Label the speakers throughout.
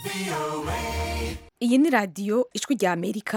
Speaker 1: iyi ni radiyo ijwi rya amerika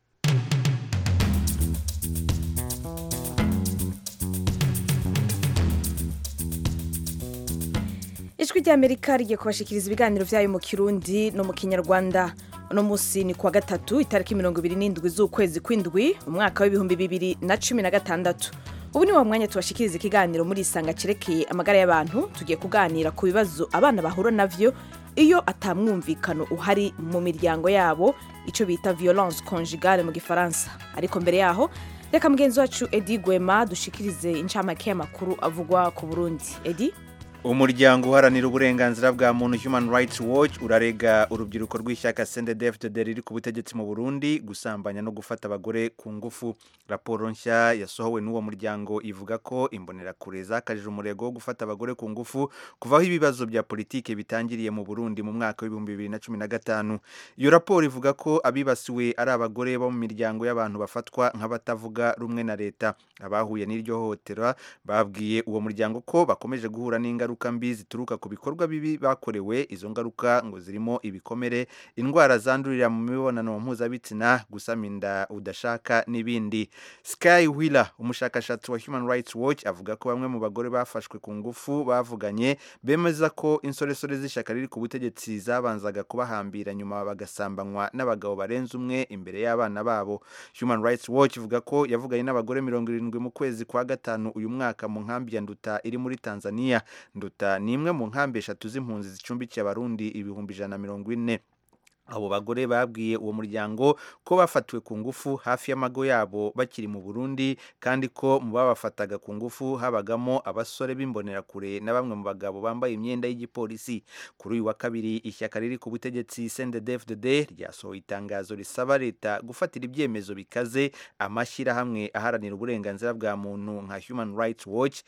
Speaker 1: ijwi rya amerika rigiye kubashikiriza ibiganiro byayo mu kirundi no mu kinyarwanda uno munsi ni kuwa gatatu itariki mirongo ibiri n'indwi z'ukwezi kw'indwi umwaka w'ibihumbi bibiri na cumi na gatandatu ubu ni wa mwanya tubashikiriza ikiganiro muri isanga cerekeye amagara y'abantu tugiye kuganira ku bibazo abana bahura navyo iyo atamwumvikano uhari mu miryango yabo icyo bita violence conjugale mu gifaransa ariko mbere yaho reka mugenzi wacu edi gwema dushikirize incamake y'amakuru avugwa ku burundi edi
Speaker 2: umuryango uharanira uburenganzira bwa muntu human rights watch urarega urubyiruko rw'ishyaka sendedefdede riri ku butegetsi mu burundi gusambanya no gufata abagore ku ngufu raporo nshya yasohowe n'uwo muryango ivuga ko imbonerakure zakajije umurego wo gufata abagore ku ngufu kuvaho ibibazo bya politike bitangiriye mu burundi mu mwaka w'ibihumbi bibiri na cumi na gatanu iyo raporo ivuga ko abibasiwe ari abagore bo mu miryango y'abantu bafatwa nk'abatavuga rumwe na leta abahuye n'iryo hohotera babwiye uwo muryango ko bakomeje guhura n'ingaruka ingaruka mbi zituruka ku bikorwa bibi bakorewe izo ngaruka ngo zirimo ibikomere indwara zandurira mu mibonano mpuzabitsina gusama inda udashaka n'ibindi sky wheeler umushakashatsi wa human rights watch avuga ko bamwe mu bagore bafashwe ku ngufu bavuganye bemeza ko insoresore z'ishyaka riri ku butegetsi zabanzaga kubahambira nyuma bagasambanywa n'abagabo barenze umwe imbere y'abana babo human rights watch ivuga ko yavuganye n'abagore mirongo irindwi mu kwezi kwa gatanu uyu mwaka mu nkambi ya nduta iri muri tanzania nduta ni imwe mu nkambi eshatu z'impunzi zicumbikiye abarundi ibihumbi ijana na mirongo ine abo bagore babwiye uwo muryango ko bafatiwe ku ngufu hafi y'amago yabo bakiri mu Burundi kandi ko mu babafataga ku ngufu habagamo abasore b'imbonerakure na bamwe mu bagabo bambaye imyenda y'igipolisi kuri uyu wa kabiri ishyaka riri ku butegetsi CNDD-FDD ryasohoye itangazo risaba leta gufatira ibyemezo bikaze amashyirahamwe aharanira uburenganzira bwa muntu nka Human Rights Watch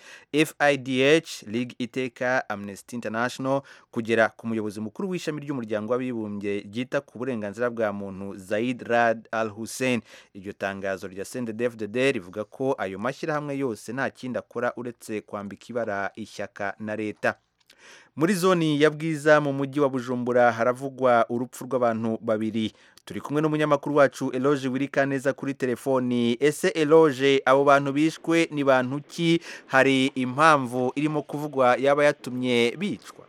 Speaker 2: FIDH League Iteka Amnesty International kugera ku muyobozi mukuru w'ishami ry'umuryango w'abibumbye ryita ku burenganzira bwa muntu Zaid Rad Al Hussein iryo tangazo rya CNDD-FDD rivuga ko ayo mashyirahamwe yose nta kindi akora uretse kwambika ibara ishyaka na leta muri zoni ya bwiza mu mujyi wa bujumbura haravugwa urupfu rw'abantu babiri turi kumwe n'umunyamakuru wacu eloge wirikaneza kuri telefoni ese eloge abo bantu bishwe ni bantu ki hari impamvu irimo kuvugwa yaba yatumye bicwa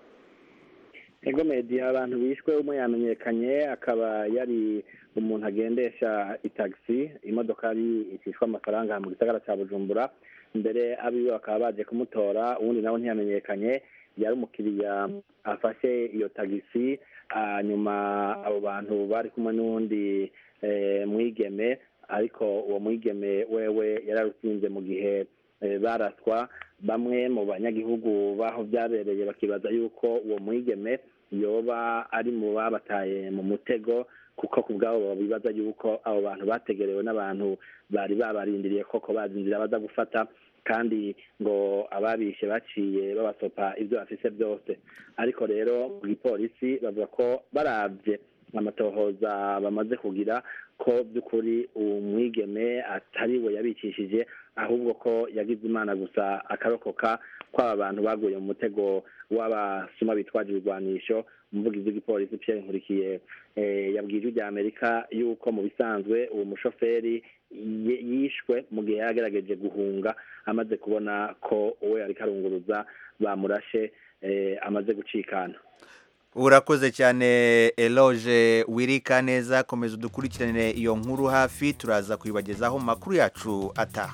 Speaker 3: ego medi abantu bishwe umwe yamenyekanye akaba yari umuntu agendesha itagisi imodokari icishwa amafaranga mu gisagara cya bujumbura mbere abiwe bakaba baje kumutora uwundi nawe ntiyamenyekanye yari umukiriya afashe iyo tagisi nyuma abo bantu bari kumwe n'uwundi mwigeme ariko uwo mwigeme wewe yararutsinze mu gihe baraswa bamwe mu banyagihugu baho byabereye bakibaza yuko uwo mwigeme yoba ari mu babataye mu mutego kuko ku bwabo bibaza yuko abo bantu bategerewe n'abantu bari babarindiriye koko bazi inzira baza gufata kandi ngo ababishe baciye babasopa ibyo bafise byose ariko rero mu gipolisi bavuga ko barabye amatohoza bamaze kugira ko by'ukuri uwo mwigeme atari we yabicishije ahubwo ko yagize imana gusa akarokoka kw'aba bantu baguye mu mutego w'abasuma bitwaje ibigwanisho umuvugizi w'igipolisi Pierre nkurikiye yabwiye ijwi rya amerika yuko mu bisanzwe uwo mushoferi yishwe mu gihe yagerageje guhunga amaze kubona ko uwo yari karunguruza bamurashe amaze gucikana
Speaker 2: urakoze cyane eloge wirika neza komeza udukurikirane iyo nkuru hafi turaza kuyibagezaho mu makuru yacu ataha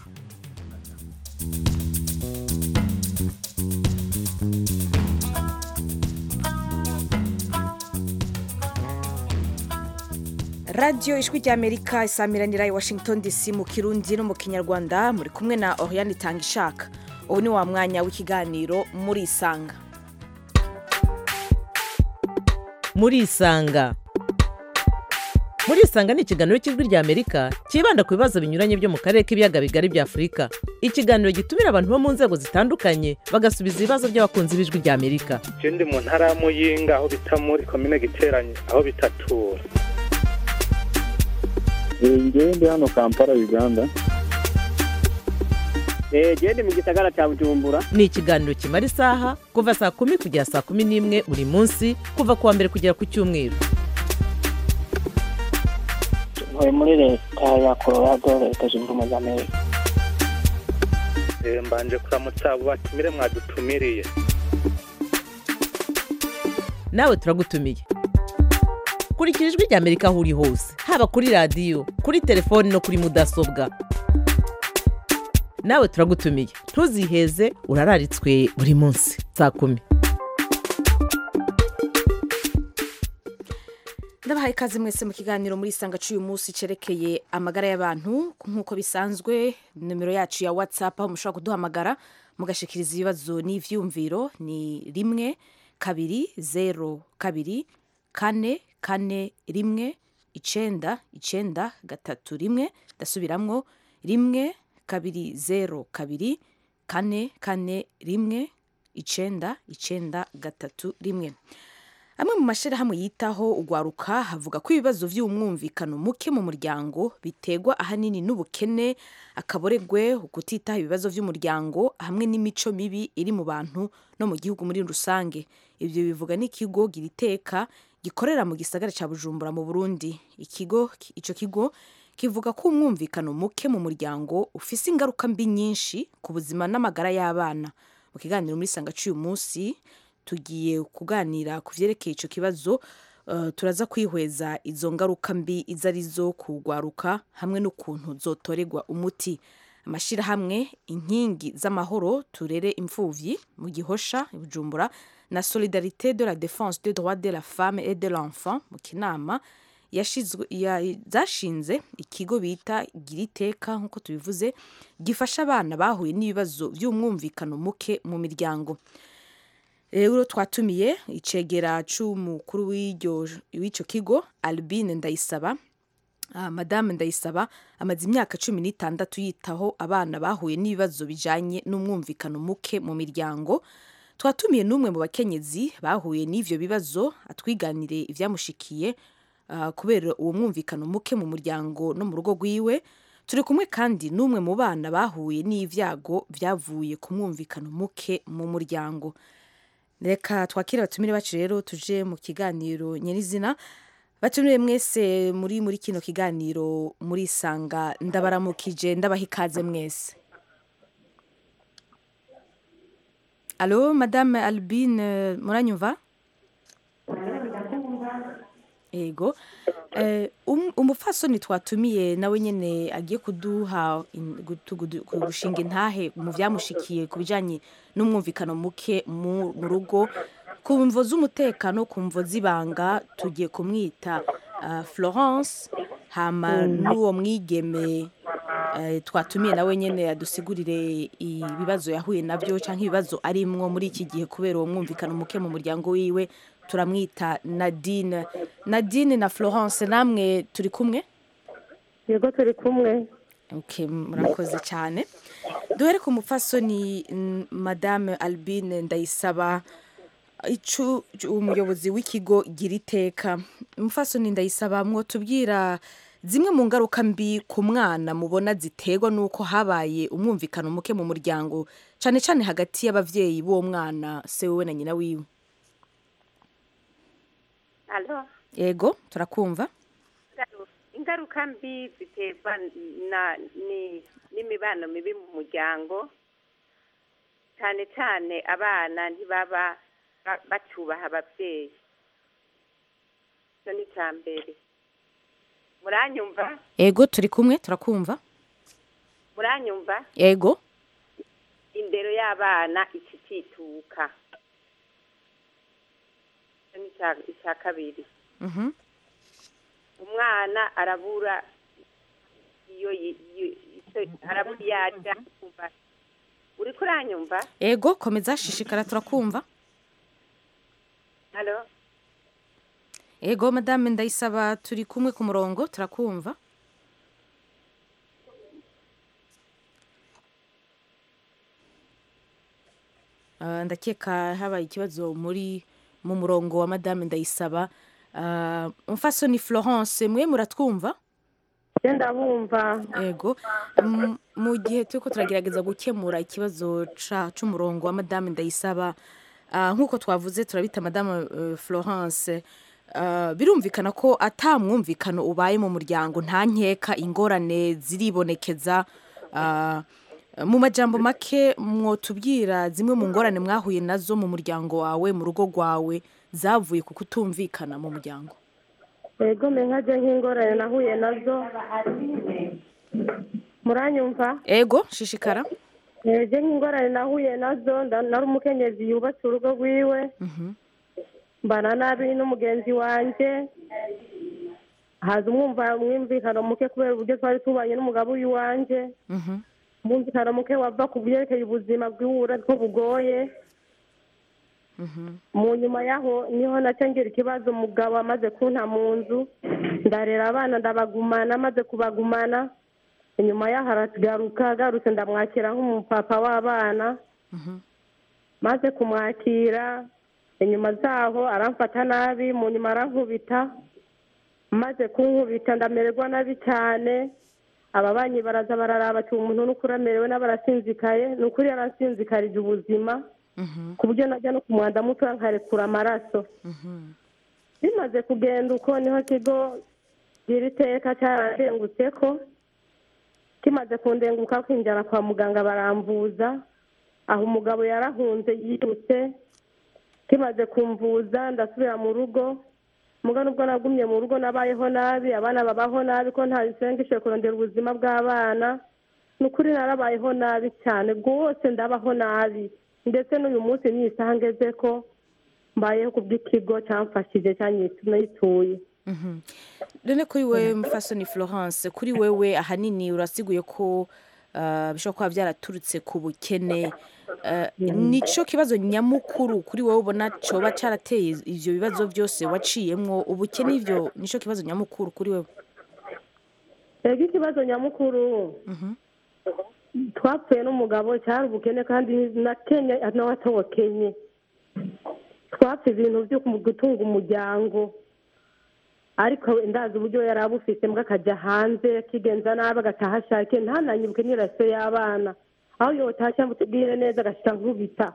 Speaker 1: radiyo ijwi rya amerika isamiranira i washington dc mu kirundi no mu kinyarwanda muri kumwe na oriane itanga ishaka ubu ni wa mwanya w'ikiganiro muri isanga
Speaker 4: muri isanga muri isanga ni ikiganiro cy'ijwi rya amerika cyibanda ku bibazo binyuranye byo mu karere k'ibiyaga bigari bya afurika ikiganiro gitumira abantu bo mu nzego zitandukanye bagasubiza ibibazo by'abakunzi b'ijwi rya amerika
Speaker 5: je ndi mu ntara ya muyinga aho bita muri komine giteranye aho bitatura
Speaker 6: ngewe ndi hano kampala uganda genda mu gisagara cya bujumbura
Speaker 4: ni ikiganiro kimara isaha kuva saa kumi kugera saa kumi n'imwe buri munsi kuva ku wa mbere kugera ku cyumweru
Speaker 7: ntuye muri leta ya colorado leta zunze ubumwe za amerika
Speaker 5: Eh, mbanje kuramutsa abo batumire mwadutumiriye
Speaker 4: nawe turagutumiye kurikira ijwi rya amerika aho uri hose haba kuri radiyo kuri telefoni no kuri mudasobwa nawe turagutumiye ntuziheze urararitswe buri munsi saa kumi
Speaker 1: ndabahaye ikaze mwese mu kiganiro muri isanga cy'uyu munsi cyerekeye amagara y'abantu nk'uko bisanzwe nimero yacu ya whatsapp aho mushobora kuduhamagara mugashikiriza ibibazo n'ivyumviro ni rimwe kabiri zero kabiri kane kane rimwe icenda icenda gatatu rimwe ndasubiramwo rimwe kabiri zero kabiri kane kane rimwe icenda icenda gatatu rimwe amwe mu mashyirahamwe yitaho ugwaruka havuga ko ibibazo by'umwumvikano muke mu muryango biterwa ahanini n'ubukene akaboregwe ukutitaho ibibazo by'umuryango hamwe n'imico mibi iri mu bantu no mu gihugu muri rusange ibyo bivuga n'ikigo giriteka gikorera mu gisagara cya bujumbura mu burundi ikigo icyo kigo kivuga ko umwumvikano muke mu muryango ufise ingaruka mbi nyinshi ku buzima n'amagara y'abana mu kiganiro muri sanga cy'uyu munsi tugiye kuganira ku byerekeye icyo kibazo uh, turaza kwihweza izo ngaruka mbi izo ari zo kugwaruka hamwe n'ukuntu zotorerwa umuti amashyirahamwe inkingi z'amahoro turere imfuvyi mu gihosha i bujumbura na solidarité de la défense des droits de la femme et de l'enfant mu kinama yashizwe- ya- zashinze ikigo bita giriteka nk'uko tubivuze gifasha abana bahuye n'ibibazo by'umwumvikano muke mu miryango rero twatumiye icegera c'umukuru w'iryo- w'ico kigo albine ndayisaba Ah, madame ndayisaba amaze imyaka cumi n'itandatu yitaho abana bahuye n'ibibazo bijanye n'umwumvikano muke mu miryango twatumiye n'umwe mu bakenyezi bahuye n'ivyo bibazo atwiganire ivyamushikiye ah, kubera uwo mwumvikano muke mu muryango no mu rugo rwiwe turi kumwe kandi n'umwe mu bana bahuye n'ivyago vyavuye ku mwumvikano muke mu muryango reka twakire abatumire bacu rero tuje mu kiganiro nyirizina batumire mwese muri muri kino kiganiro murisanga ndabaramukije ndabaha ikaze mwese alo madame albine muranyumva ego Eh, um- umupfasoni twatumiye nawe nyene agiye kuduha in- gutu- gudu- gushinga intahe mu vyamushikiye ku bijanye n'umwumvikano muke mu mu rugo ku mvo z'umutekano ku mvo z'ibanga tugiye kumwita ah, florence hama n'uwo mwigeme eh, twatumiye nawe nyene adusigurire ibibazo yahuye navyo canke ibibazo arimwo muri iki gihe kubera uwo mwumvikano muke mu muryango wiwe turamwita nadine nadine na florence namwe turi kumwe
Speaker 8: yego turi kumwe
Speaker 1: okay, murakoze cyane duhere ku mupfasoni mm, madame albine ndayisaba icu umuyobozi w'ikigo gira iteka umupfasoni ndayisaba mwotubwira zimwe mu ngaruka mbi ku mwana mubona ziterwa n'uko habaye umwumvikano muke mu muryango cyane cyane hagati y'abavyeyi b'uwo mwana se wewe na nyina wiwe
Speaker 8: alo
Speaker 1: yego turakumva
Speaker 8: ingaruka mbi ziterwa na ni n'imibano mibi mu muryango cyane cyane abana ntibaba ba- bacyubaha ababyeyi icyo ni icya mbere muranyumva
Speaker 1: yego turi kumwe turakumva
Speaker 8: muranyumva
Speaker 1: yego
Speaker 8: indero y'abana ikitituka icyo ni icya- icya kabiri
Speaker 1: mhm
Speaker 8: umwana arabura iyo yi- yi- icyo- arabura iyo arya kumva uri kuranyumva
Speaker 1: yego komeza shishikara turakumva
Speaker 8: halo
Speaker 1: yego madame ndayisaba turi kumwe ku murongo turakumva Ah, ndakeka habaye ikibazo muri mu murongo wa madame ndayisaba Ah, umfasoni florence mwe muratwumva
Speaker 9: genda bumva
Speaker 1: ego M- mu gihe turiko turagerageza gukemura ikibazo ca- c'umurongo wa madame ndayisaba ah, nk'uko twavuze turabita madame eh, florence ah, birumvikana ko ata mwumvikano ubaye mu muryango nta nkeka ingorane ziribonekeza ah, mu majambo make mwotubwira zimwe mu ngorane mwahuye nazo mu muryango wawe mu rugo rwawe zavuye ku kutumvikana mu muryango
Speaker 9: ego me nkaje nk'ingorane nahuye nazo muranyumva
Speaker 1: ego shishikara
Speaker 9: eje nk'ingorane nahuye nazo nda- nari umukenyezi yubatse urugo rwiwe mbana nabi n'umugenzi wanje haza umwumva umwumvikano muke kubera uburyo twari tubanye n'umugabo w'iwanje umwumvikano muke wava ku byerekeye ubuzima bw'iwura ko bugoye mu nyuma yaho niho nacyo ngira ikibazo umugabo amaze kunta mu nzu ndarera abana ndabagumana amaze kubagumana inyuma yaho aragaruka agarutse ndamwakira nk'umupapa w'abana maze kumwakira inyuma zaho aramfata nabi mu nyuma arankubita maze kunkubita ndamererwa nabi cyane ababanyi baraza bararaba ati umuntu n'ukuri amerewe n'abarasinzikaye ni ukuri yarasinzikarije ubuzima ku buryo najya no ku mwanda muto nkarekura amaraso bimaze kugenda uko niho kigo gira iteka cyarandengutse ko kimaze kundenguka kwinjira kwa muganga baramvuza aho umugabo yarahunze yirutse kimaze kumvuza ndasubira mu rugo muga nubwo nagumye mu rugo nabayeho nabi abana babaho nabi ko nta bisengeshe kurondera ubuzima bw'abana ni ukuri narabayeho nabi cyane rwose ndabaho nabi ndetse n'uyu munsi ni isaha ngeze ko mbayeho ku bw'ikigo cyamfashije cyanyituye
Speaker 1: none kuri wewe mufasoni florence kuri wewe ahanini urasiguye ko ah, bishobora kuba byaraturutse ku bukene Ah, nico kibazo nyamukuru kuri wowe ubona coba carateye ivyo bibazo byose waciyemwo ubukene ivyo nico kibazo nyamukuru kuri wewe
Speaker 9: rero ikibazo nyamukuru twapfuye n'umugabo cyari ubukene kandi na kenya nawe atokenye twapfa ibintu byo gutunga umuryango ariko ndazi uburyo yari abufise mbwa akajya hanze akigenza nabi agataha ashakiye ntananyibuke n'iraso y'abana aho yotashya amutubwire neza agashyira nkubita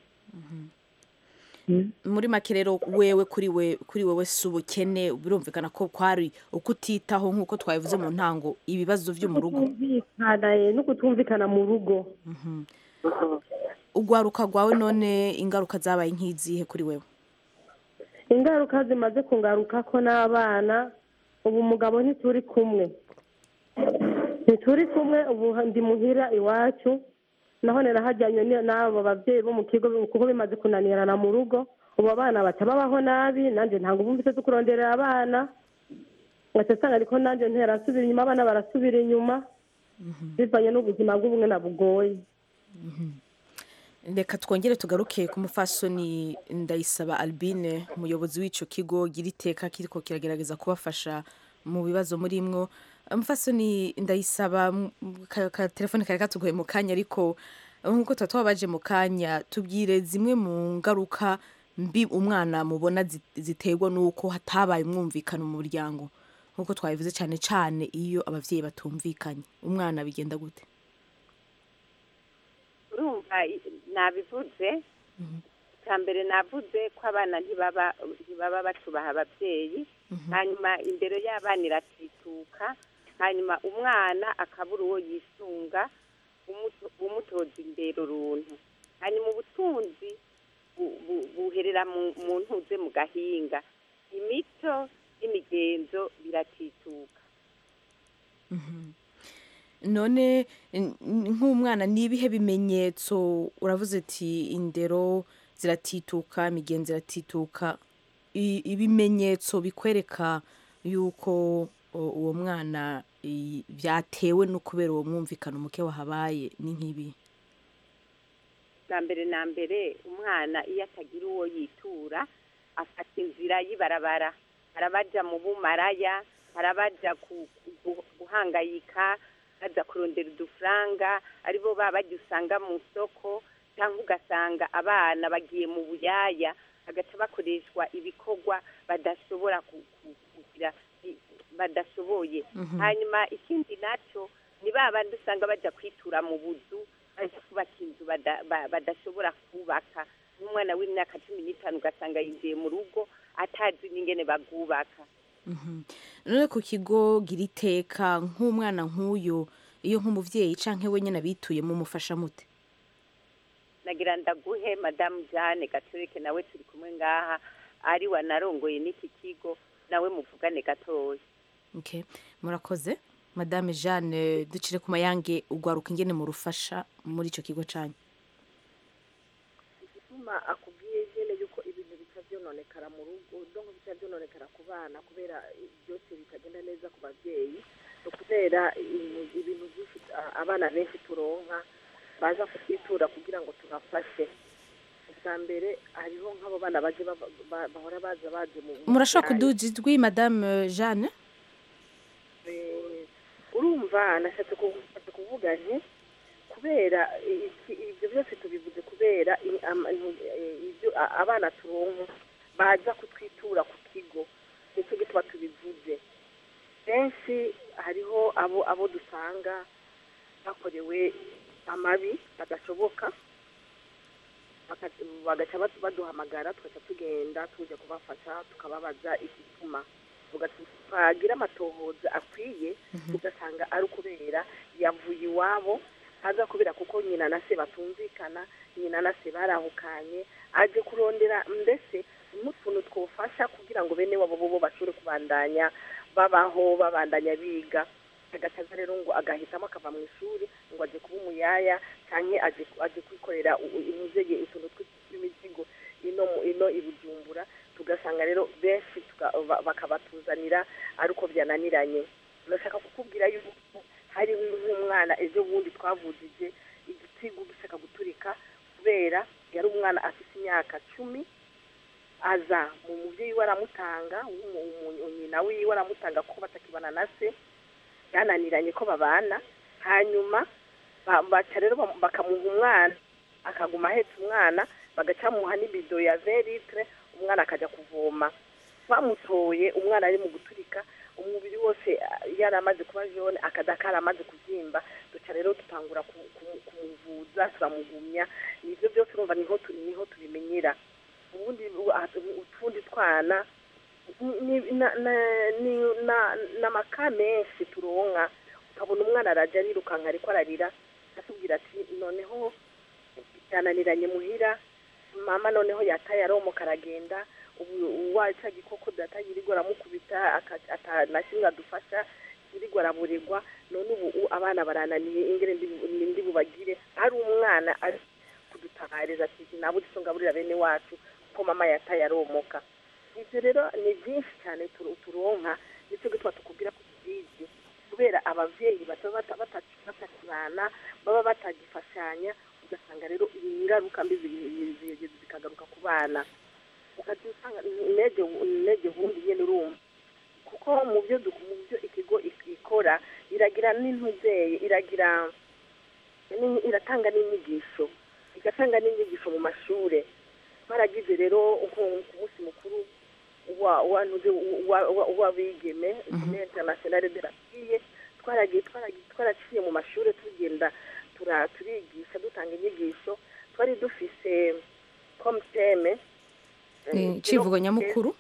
Speaker 1: muri make rero wewe kuri we kuri wewe si ubukene birumvikana ko kwari ukutitaho nk'uko twabivuze mu ntango ibibazo vyo mu rugo
Speaker 9: kutumvikana eh, no kutumvikana mu rugo
Speaker 1: ugwaruka rwawe none ingaruka zabaye nk'izihe kuri wewe
Speaker 9: ingaruka zimaze kungaruka ko n'abana ubu umugabo ntituri kumwe ntituri kumwe ubu ndi muhira iwacu naho narahajyanye ni- n'abo babyeyi bo mu kigo kuko bimaze kunanirana mu rugo ubu abana baca babaho nabi nanjye ntabwo bumvise zo kuronderera abana ngaca nsanga ariko nanjye ntera nsubira inyuma abana barasubira inyuma bivanye n'ubuzima bw'ubumwe na bugoye
Speaker 1: reka twongere tugaruke ku mufasoni ndayisaba albine umuyobozi w'ico kigo gira iteka kiriko kiragerageza kubafasha mu bibazo murimwo umufasoni ndayisaba m- ka ka- telefone kari katugoye mu kanya ariko nk'uko tuba twabaje mu kanya tubwire zimwe mu ngaruka mbi umwana mubona zi- ziterwa n'uko hatabaye umwumvikano mu muryango nk'uko twabivuze cyane cyane iyo abavyeyi batumvikanye umwana bigenda gute
Speaker 8: urumva i- nabivuze icya mbere navuze ko abana ntibaba ntibaba batubaha ababyeyi hanyuma imbere y'abana iratituka hanyuma umwana akabura uwo yisunga umuto- umutoza imbere uruntu hanyuma ubutunzi bu- bu- buherera mu- mu ntuze mu gahinga imico n'imigenzo biratituka
Speaker 1: none n- n- nk'umwana ni ibihe bimenyetso uravuze ati indero ziratituka imigenzo iratituka I- ibimenyetso bikwereka yuko o- uwo mwana i- byatewe no kubera uwo mwumvikano muke wahabaye ni nk'ibi
Speaker 8: bwa mbere na mbere umwana iyo atagira uwo yitura afata inzira y'ibarabara arabaja mu bumaraya arabaja ku- ku- guhangayika baza kurondera udufaranga aribo baba bajya usanga mu isoko cyangwa ugasanga abana bagiye mu buyaya bagaca bakoreshwa ibikorwa badashobora ku- ku- kugira i- badashoboye
Speaker 1: Mhm.
Speaker 8: hanyuma ikindi nacyo ni ba bandi usanga bajya kwitura mu buzu bajya kubaka inzu bada- ba- badashobora kubaka nk'umwana w'imyaka cumi n'itanu ugasanga yinjiye mu rugo atazi n'ingene bagubaka
Speaker 1: Mhm. none ku kigo gira iteka nk'umwana nk'uyu iyo nk'umubyeyi canke wenyine abituye mumufasha mute
Speaker 8: nagira ndaguhe madamu jane gaturike nawe turi kumwe ngaha ari wanarongoye n'iki kigo nawe muvugane gatoya
Speaker 1: okay. murakoze madame jeanne ducire ku mayange ugwaruka ingene murufasha muri ico kigo canyu
Speaker 10: igituma akubwiye nyine yuko ibintu bica byononekara mu rugo donko bica byononekara ku bana kubera byose bitagenda neza ku babyeyi ni ukubera ibintu- ibintu byinshi a- abana benshi turonka baza kutwitura kugira ngo tubafashe ubwa mbere hariho nk'abo bana baje bava- ba- bahora baza baje mu mu
Speaker 1: murashobora
Speaker 10: byayi.
Speaker 1: kuduza ijwi madame jeanne
Speaker 10: Eh, urumva nashatse ku- nashatse kuvuga nti kubera iki- ibyo byose tubivuze kubera i- ama- eh, ibyo a- abana turonka baza kutwitura ku kigo nicyo gituma tubivuze benshi hariho abo abo dusanga bakorewe amabi badashoboka baka- bagaca badu- baduhamagara tugaca tugenda tuje kubafasha tukababaza igituma twagira amatohoza akwiye ugasanga ari ukubera yavuye iwabo aza kubera kuko nyina na se batumvikana nyina na se barahukanye aje kurondera mbese n'utuntu twofasha kugira ngo bene wabo bo bashobore kubandanya babaho babandanya biga agasaza rero ngo agahitamo akava mu ishuri ngo aje kuba umuyaya cyangwa aje aje kwikorera u- u- imizege utuntu tw'imizigo ino mu- ino i bujumbura tugasanga rero benshi tuka- ba- bakabatuzanira ari uko byananiranye ndashaka kukubwira yuko hari nk'umwana ejo bundi twavujije igitigu gishaka guturika kubera yari umwana afite imyaka cumi aza mu mubyeyi we aramutanga w'umu- umu- nyina wiwe aramutanga kuko batakibana na se byananiranye ko babana hanyuma ba- baca rero bam- bakamuha umwana akaguma ahetse umwana bagacamuha n'ibido ya veritre umwana akajya kuvoma bamutoye umwana ari mu guturika umubiri wose ah, yari amaze kuba jone akada kari amaze kubyimba duca rero dutangura ku- ku- kumuvuza turamugumya nibyo byose urumva niho tu- niho tubimenyera ubundi bu- ah, utundi twana ni- ni- na- na- ni- na- n'amaka menshi turonka ukabona umwana arajya arirukanka ariko ararira atubwira ati noneho byananiranye muhira mama noneho yataye aromoka aragenda ubu waca gikoko data yirirwa aramukubita aka- ata- na kimwe adufasha yirirwa araburirwa none ubu u- abana barananiye ingere ndi- ndi bubagire ari umwana ari kudutabariza ati nabuze icyo ngaburira bene wacu ko mama yataye aromoka ibyo rero ni byinshi cyane turu- turonka nicyo gituma tukubwira ko tubizi kubera ababyeyi bataba bata- bata- batakibana baba batagifashanya ugasanga rero ingaruka mbi zi- zi- zi- zikagaruka ku bana ukajya usanga intege intege bundi nyine urumva kuko mu byo du- mu byo ikigo ik- ikora iragira n'intuzeye iragira ni- iratanga n'inyigisho igatanga n'inyigisho mu mashuri twaragize rero nko ku munsi mukuru wa wa ntuze wa- wa- w'abigeme journée internationale de la fille twaragiye twaragiye twaraciye mu mashuri tugenda tura- turigisha dutanga inyigisho twari dufise comme thème eh,
Speaker 1: Ni icivugo nyamukuru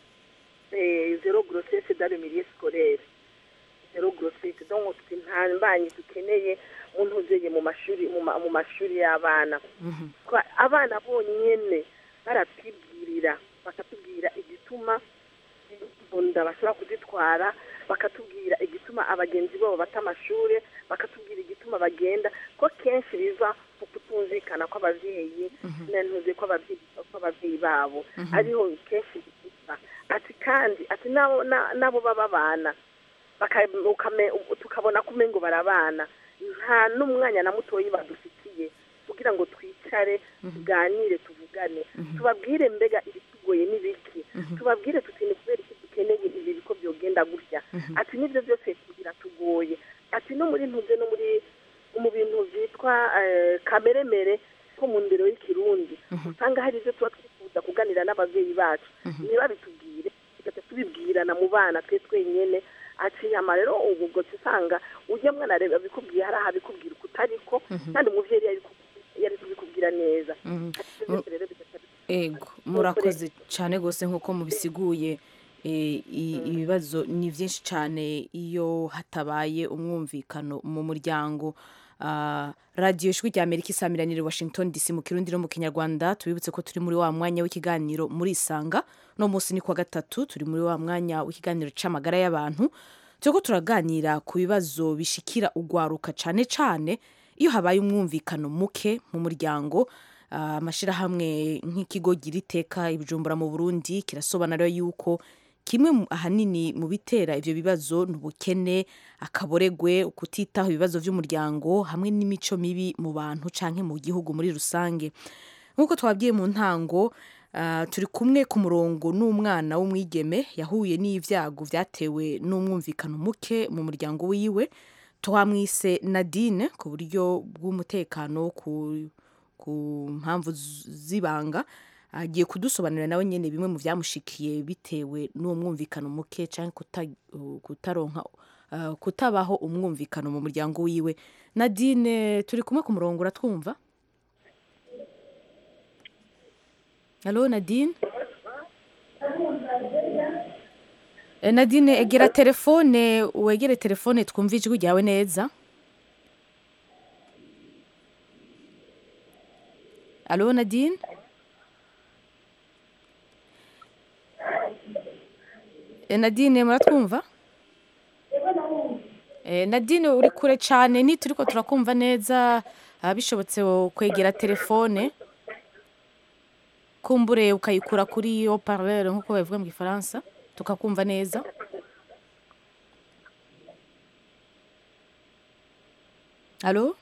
Speaker 10: eh, zero grossesse dans le milieu scolaire zero grossesse donc twe nta mbanyi dukeneye mu ntuzeye mu mashuri mu ma- mu mashuri y'abana
Speaker 1: Mhm.
Speaker 10: Twa- abana bonyene baratwibwirira bakatubwira igituma imbunda bashobora kuzitwara bakatubwira igituma abagenzi babo bata amashuri bakatubwira igituma bagenda ko kenshi biva mu kutumvikana kw'ababyeyi nantuze kw'ababyeyi kw'ababyeyi babo ariho kenshi biva ati kandi ati nabo na- nabo baba abana baka- ukame- tukabona ko umengo barabana nta n'umwanya na mutoyi badufitiye kugira ngo twicare tuganire tuvugane tubabwire mbega ibitugoye n'ibiki tubabwire tuti ni kubera iki dukeneye ibi biko byogenda gutya ati n'ibyo byose biratugoye ati no muri ntuze no muri mu bintu byitwa eh, kameremere ko mu ndero y'ikirundi usanga hari ibyo tuba twifuza kuganira n'ababyeyi bacu ntibabitubwire tugaca tubibwirana mu bana twe twenyene aca inyama rero ubu ubwo usanga ujya mwana reba abikubwiye hari aho abikubwira uko utariko kandi umubyeyi yari kubi- yari kubikubwira neza Ati, byose rero bigaca
Speaker 1: ego murakoze cyane rwose nk'uko mubisiguye eh, i- ibibazo ni byinshi cyane iyo hatabaye umwumvikano mu muryango Ah, radiyo ijwi rya amerika isamiranire washington dc mu kirundi no mu kinyarwanda tubibutse ko turi muri wa mwanya w'ikiganiro muri isanga no munsi ni kwa gatatu turi muri wa mwanya w'ikiganiro c'amagara y'abantu turiko turaganira ku bibazo bishikira ugwaruka cane cane iyo habaye umwumvikano muke mu muryango Ah, amashirahamwe nk'ikigo gira iteka ibijumbura mu burundi kirasobanura yuko kimwe mu- ahanini mu bitera ivyo bibazo ni ubukene akaboregwe kutitaho ibibazo vy'umuryango hamwe n'imico mibi mu bantu canke mu gihugu muri rusange nk'uko twabwiye mu ntango ah, turi kumwe ku murongo n'umwana w'umwigeme yahuye n'ivyago vyatewe n'umwumvikano muke mu muryango wiwe twamwise nadine ku buryo bw'umutekano ku, ku mpamvu z- z'ibanga agiye kudusobanurira nawe nyene bimwe mu vyamushikiye bitewe n'uwo mwumvikano muke canke kuta, kutaronka uh, kutabaho umwumvikano mu muryango wiwe nadine turi kumwe ku murongo uratwumva halo nadine Eh, nadine egera telefone wegere telefone twumve ijwi ryawe neza alo nadine Eh, nadine muratwumva Eh, nadine uri kure cyane ntituriko turakumva neza ah, bishobotse wo kwegera telefone kumbure ukayikura kuri yo parleur nk'uko babivuga mu gifaransa tukakumva neza alo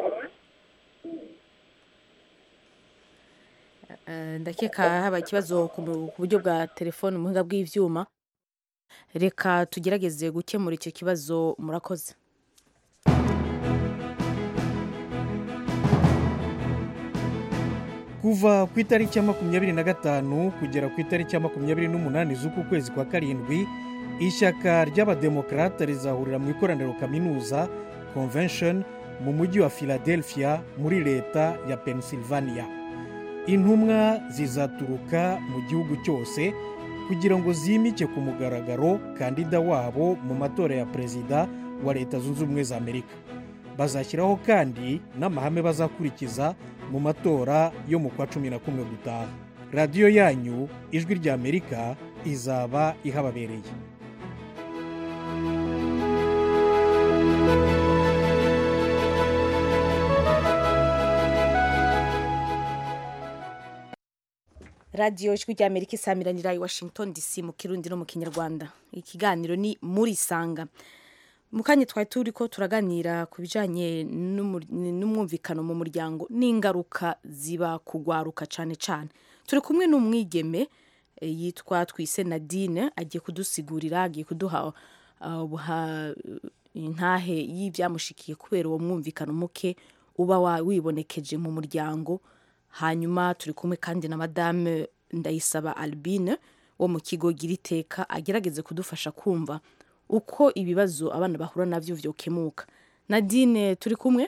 Speaker 1: Eh, ndakeka haba ikibazo ku mu- ku buryo bwa telefone mu buhinga bw'ivyuma reka tugerageze gukemura icyo kibazo murakoze
Speaker 11: kuva ku itariki ya makumyabiri na gatanu kugera ku itariki ya makumyabiri n'umunani z'uku kwezi kwa karindwi ishyaka ry'abademokarate rizahurira mu ikoraniro kaminuza convention mu mujyi wa philadelphia muri leta ya pennsylvania intumwa zizaturuka mu gihugu cyose kugira ngo zimike ku mugaragaro kandida wabo mu matora ya perezida wa leta zunze ubumwe za amerika bazashyiraho kandi n'amahame bazakurikiza mu matora yo mu kwa cumi na kumwe gutaha radiyo yanyu ijwi ry'amerika izaba ihababereye
Speaker 1: radiyo ijwi rya amerika isamiranira i washington dc mu kirundi no mu kinyarwanda ikiganiro ni muri sanga mu kanya twari turi ko turaganira ku bijyanye n'umur- n'umwumvikano mu muryango n'ingaruka ziba kugwaruka cyane cyane turi kumwe n'umwigeme eh, yitwa twise nadine agiye kudusigurira agiye kuduha uh, buha- intahe y'ibyamushikiye kubera uwo mwumvikano muke uba wa- wibonekeje mu muryango hanyuma turi kumwe kandi na madame ndayisaba albine wo mu kigo gira iteka agerageze kudufasha kumva uko ibibazo abana bahura nabyo byokemuka nadine turi kumwe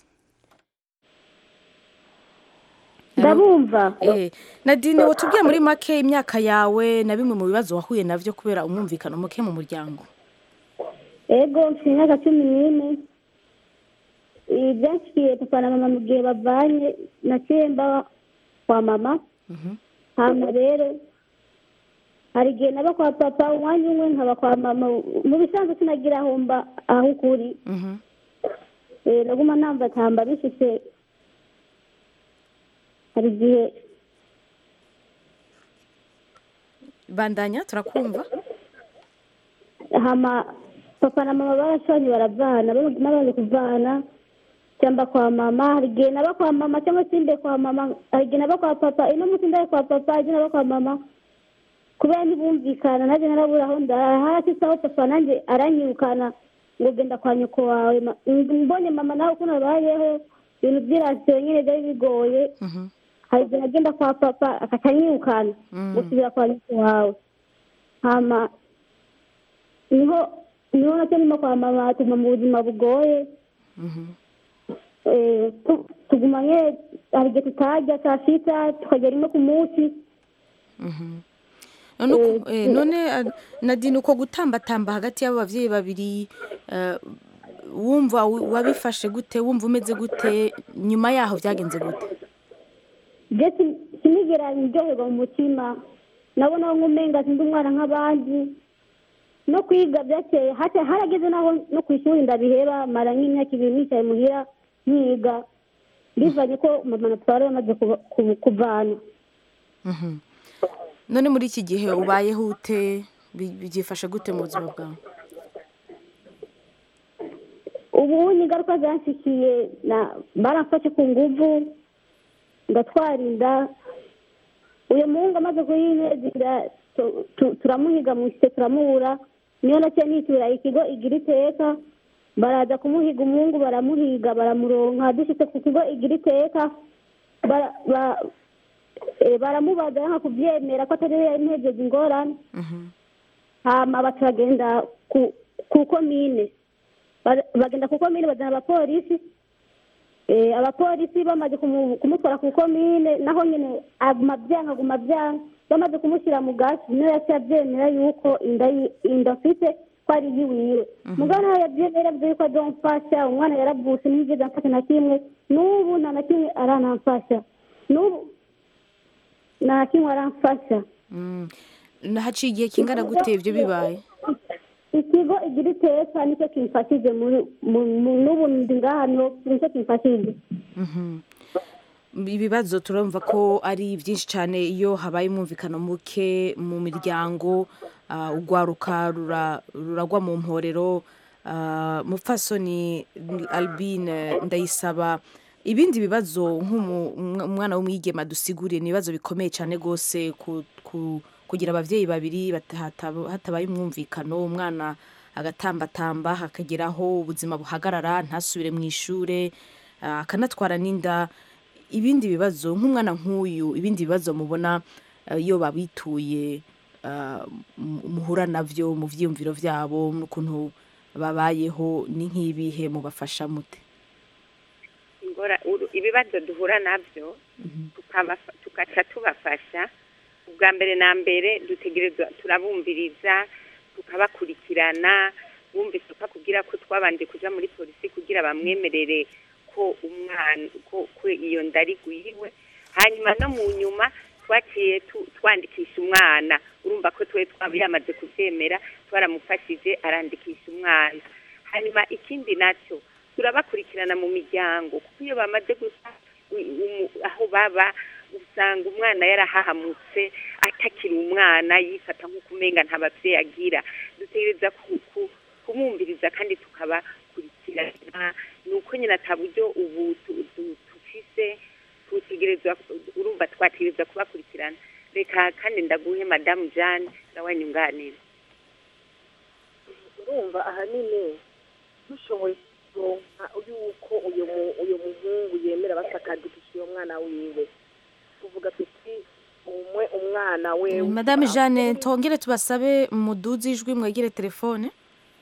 Speaker 12: ndabumva
Speaker 1: Eh, nadine watubwiye muri make imyaka yawe na bimwe mu bibazo wahuye nabyo kubera umwumvikano muke mu muryango
Speaker 12: ego mfite imyaka cumi n'ine ibi byashikiye papa na mama mu gihe bavanye naciye mba kwa mama hanyuma rero hari igihe naba kwa papa umwanya umwe nkaba kwa mama mu bisanzwe sinagira aho mba aho ukuri Eh, naguma namba tamba bishitse hari igihe
Speaker 1: bandanya turakumva
Speaker 12: hama papa na mama barashanye baravana n'abandi kuvana cyangwa kwa mama hari igihe naba kwa mama cyangwa se mbe kwa mama hari igihe naba kwa papa ino munsi ndaye kwa papa hari igihe naba kwa mama kubera ntibumvikana nanjye narabura aho ndara hasi saho papa nanjye aranyirukana ngo genda kwa nyoko wawe Ma- mbonye mama nawe ukuntu abayeho ibintu byirasiyo nyine byari bigoye hari igihe nagenda kwa papa akatanyirukana
Speaker 1: Mm.
Speaker 12: gusubira kwa nyoko wawe hama niho niho nacyo ndimo kwa mama tuguma mu buzima bugoye Eh, tu- tuguma nye hari igihe tutarya saa sita tukagera rimwe ku munsi
Speaker 1: none uko- eh, none ah, nadine uko gutambatamba hagati y'abo bavyeyi babiri eh, wumva wi- wabifashe gute wumva umeze gute nyuma yaho byagenze gute
Speaker 12: je sin- sinigera ndyoherwa mu mutima nabona nk'umenga sindi umwana nk'abandi no kwiga byakeye hata harageze naho no ku ishuri ndabiheba mara nk'imyaka ibiri nicaye muhira nkiga bivanye ko mama na papa bari bamaze kuba- ku- kuvana
Speaker 1: Mhm. none muri iki gihe ubayeho ute Bi- byifashe gute mu buzima bwawe
Speaker 12: ubu ni ingaruka zanshikiye na baramfashe ku nguvu ndatwara inda uyu muhungu amaze kuyinezera tu- tu- turamuhiga mu isite turamubura niyo nacyo nitura ikigo igira iteka baraza kumuhiga umuhungu baramuhiga baramuronka dushitse ku kigo igira iteka bara- ba- eh, baramubaza yanga kubyemera ko atari we yantejeje ingorane hama baturagenda ku ku komine Ba- bagenda ku komine bazana abapolisi Eh, abapolisi bamaze kumu- kumutwara ku komine naho nyine aguma byanga aguma byanga bamaze kumushyira mu gasi niyo yaciye abyemera yuko inda yi- inda afite ko ari iyiwiwe mugabo nawe yabyemera yavuze yuko azomfasha umwana yaravutse ntiyigeze amfasha na kimwe n'ubu nta na kimwe aranamfasha n'ubu nta na kimwe aramfasha
Speaker 1: Mm. Na- haciye igihe kingana gute ibyo bibaye
Speaker 12: ikigo igira iteka nicyo kimfashije muri- mu- mu- n'ubu ndi ngaha niho nicyo kimfashije
Speaker 1: Mhm. ibibazo turumva ko ari byinshi cyane iyo habaye umwumvikano muke mu miryango ah, urwaruka rura- ruragwa mu mporero ah, mupfasoni albine ndayisaba ibindi bibazo nk'umwana w'umwigema dusiguriye ni ibibazo bikomeye cyane rwose ku- ku- kugira ababyeyi babiri bata- hataba- hatabaye umwumvikano umwana agatambatamba hakageraho ubuzima buhagarara ntasubire mu ishuri ah, akanatwara n'inda ibindi bibazo nk'umwana nk'uyu ibindi bibazo mubona eh, iyo babituye ah, mu- muhura nabyo mu byiyumviro byabo n'ukuntu babayeho ni nk'ibihe mubafasha mute
Speaker 8: ingora uru- ibibazo duhura nabyo tukabafa- tugaca tubafasha ubwa mbere na mbere dutegerezwa turabumviriza tukabakurikirana bumvise ko akubwira ko twabanje kuja muri polisi kugira bamwemerere ko umwana ko ko iyo ndari gwiwe hanyuma no mu nyuma twaciye tu- twandikisha umwana urumva ko twe twaba yamaze kubyemera twaramufashije arandikisha umwana hanyuma ikindi nacyo turabakurikirana mu miryango kuko iyo bamaze gusa u- umu- aho baba usanga umwana yarahahamutse atakiri umwana yifata nk'uko umenga nta babyeyi agira dutegereza ku- ku- kumwumviriza kandi tukabakurikirana ni uko nyine ata buryo ubu tu- tu- tufise tutegerezwa urumva twategereza kubakurikirana reka kandi ndaguhe madamu jeanne nawe nyunganire
Speaker 10: urumva ahanini dushoboye kuronka yuko uyu mu- uyu muhungu yemera basakadikisha uyo mwana wiwe tuvuga tuti umwe umwana we
Speaker 1: madame jeanne tongere tubasabe muduze ijwi mwegere telefone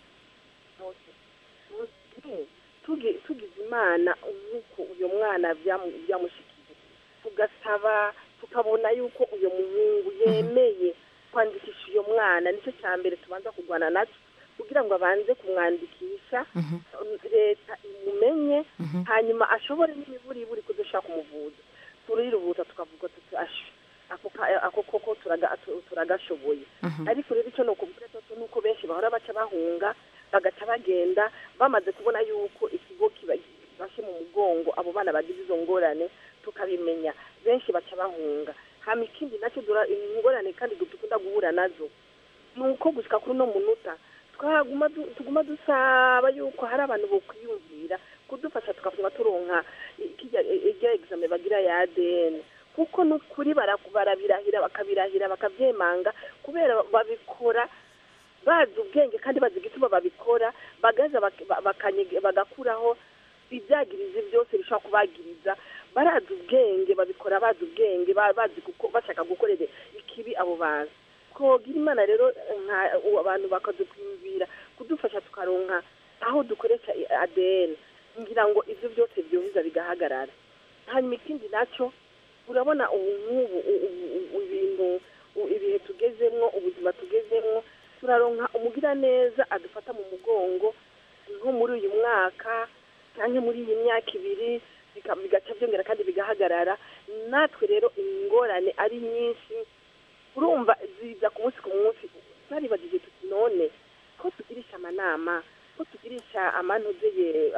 Speaker 10: tugi- tugize imana nk'uko uyu mwana byamu- byamushikiye tugasaba tukabona yuko uyu muhungu yemeye kwandikisha uyu mwana nicyo cya mbere tubanza kurwana nacyo kugira ngo abanze kumwandikisha leta imumenye hanyuma ashobore n'imiburiburi kudushaka kumuvuza turirubuta tukavuga tuti ashe ako ka- ako koko turaga- tu- turagashoboye ariko rero icyo ni ukubwira cyo ni uko benshi bahora baca bahunga bagaca bagenda bamaze kubona yuko ikigo kibashe mu mugongo abo bana bagize izo ngorane tukabimenya benshi baca bahunga hama ikindi nacyo dura ingorane kandi dukunda guhura nazo ni uko gushyika kuri uno munota twaguma du- tuguma dusaba yuko hari abantu bokwiyumvira kudufasha tukavuma turonka ikijya irya exame bagira ya ADN kuko n'ukuri bara- barabirahira bakabirahira bakabyemanga kubera babikora bazi ubwenge kandi bazi igituma babikora bagaza bak- ba- bakanyege- bagakuraho ibyagirizi byose bishobora kubagiriza barazi ubwenge babikora bazi ubwenge ba- bazi guko- bashaka gukorera ikibi abo bantu twogira imana rero nka u- abantu bakadukwiyumvira kudufasha tukaronka aho dukoresha i- ADN ngira ngo ivyo byose byoheza bigahagarara hanyuma ikindi nacyo urabona ubu nk'ubu u- u- u- ibintu u- ibihe tugezemwo ubuzima tugezemwo turaronka umugira neza adufata mu mugongo nko muri uyu mwaka cyangwa muri iyi myaka ibiri bika- bigaca byongera kandi bigahagarara natwe rero ingorane ari nyinshi urumva ziza ku munsi ku munsi naribagije tuti none ko tugirisha amanama ko tugirisha amanozeye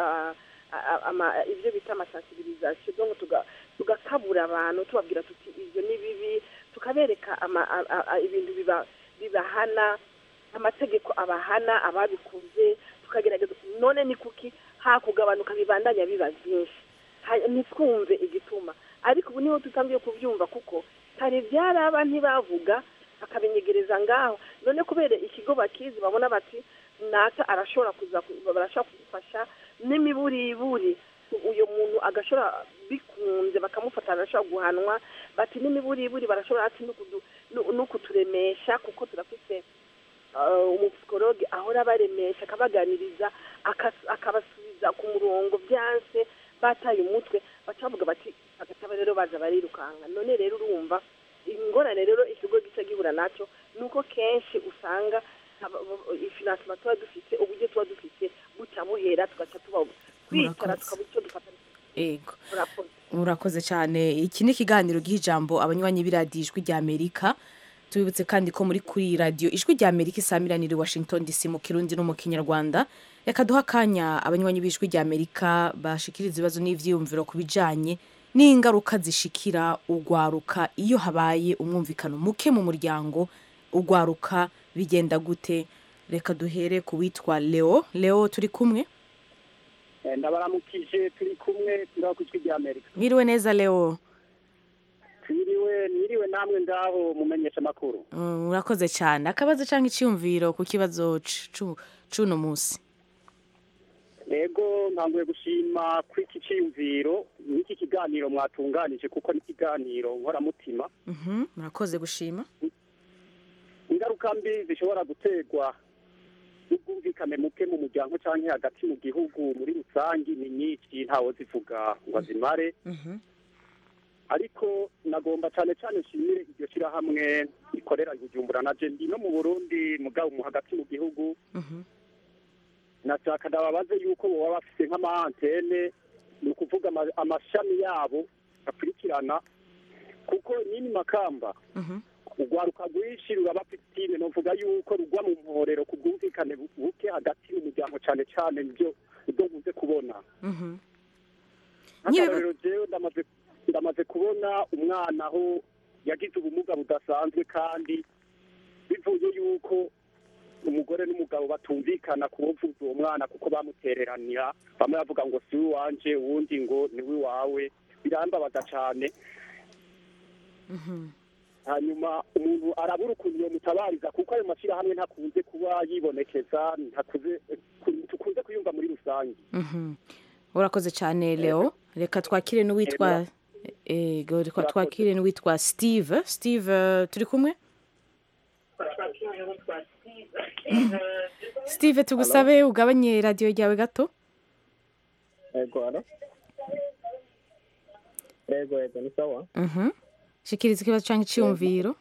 Speaker 10: ibyo bita amasansibirizasiyo donc tuga- tugakabura abantu tubabwira tuti ibyo ni bibi tukabereka ama- a- a- a- ibintu biba- bibahana amategeko abahana ababikuze tukagerageza none ni kuki hakugabanuka bibandanya biba byinshi Ha- ntitwumve igituma ariko ubu niho dutangiye kubyumva kuko kare byaraba ntibavuga bakabinyegereza ngaho none kubera ikigo bakizi babona bati naka arashobora kuza ku- barashobora kudufasha n'imiburiburi uyu muntu agashobora bikunze bakamufata arashobora guhanwa bati n'imiburiburi barashobora ati no kudu- no- no kuturemesha kuko turafite uh, umupsikologe ahora abaremesha akabaganiriza akas- akabasubiza ku murongo byanse bataye umutwe baca bavuga bati agataba rero baza barirukanga none rero urumva ingorane rero ikigo gica gihura nacyo ni uko kenshi usanga aba- aba- ifinansima tuba dufite uburyo tuba dufite buca buhera tugaca tuba twicara
Speaker 1: Murakoze.
Speaker 10: tukaba icyo dufata
Speaker 1: ego
Speaker 10: murakoze
Speaker 1: murakoze cyane iki ni ikiganiro giha ijambo abanywanyi b'iradiyo ijwi rya amerika tubibutse kandi ko muri kuri radiyo ijwi rya amerika isamiranira i washington dc mu kirundi no mu kinyarwanda reka duha akanya abanywanyi b'ijwi rya amerika bashikiriza ibibazo n'ivyiyumviro ku bijanye n'ingaruka zishikira ugwaruka iyo habaye umwumvikano muke mu muryango ugwaruka bigenda gute reka duhere ku witwa leo leo turi kumwe
Speaker 13: Eh, ndabaramukije turi kumwe turaho ku ijwi rya amerika
Speaker 1: mwiriwe neza leo
Speaker 13: twiriwe mwiriwe namwe ngaho mumenyesha amakuru
Speaker 1: Mm, urakoze cyane akabazo cyangwa icyiyumviro ku kibazo c- cu- c'uno munsi
Speaker 13: rego ntanguye gushima kuri iki cyiyumviro n'iki kiganiro mwatunganije kuko ni ikiganiro nkoramutima
Speaker 1: Mhm, murakoze gushima
Speaker 13: ingaruka mbi zishobora guterwa n'ubwumvikane muke mu muryango cyangwa hagati mu gihugu muri rusange ni nyinshi ntawo zivuga ngo azimare ariko nagomba cyane cyane nshimire iryo shyirahamwe rikorera i bujumbura na ndi no mu burundi mugabo mu hagati mu gihugu nashaka ndababaze yuko baba bafite nk'amaantene ni ukuvuga ama- amashami yabo akurikirana kuko nyine makamba urwaruka rwinshi ruraba fitine novuga yuko rugwa mu mporero ku bwumvikane bu- buke hagati mu muryango cyane cyane nibyo ibyo nkunze kubona nk'akarorero jewe ndamaze ndamaze kubona umwana aho yagize ubumuga budasanzwe kandi bivuye yuko umugore n'umugabo batumvikana kuwovuza uwo mwana kuko bamutereranira bamwe bavuga ngo si uwanje uwundi ngo ni wawe birambabaza cyane hanyuma umuntu arabura ukuntu yomutabariza kuko ayo mashyirahamwe ntakunze kuba yibonekeza ntakuze tukunze kuyumva muri rusange
Speaker 1: Mhm. urakoze cyane leo reka twakire n'uwitwa ego reka twakire n'uwitwa steve steve eh, turi kumwe steve tugusabe ugabanye radiyo ryawe gato
Speaker 14: ego alo ego ego ni sawa
Speaker 1: Mhm. shikiriza ikibazo cyangwa icyiyumviro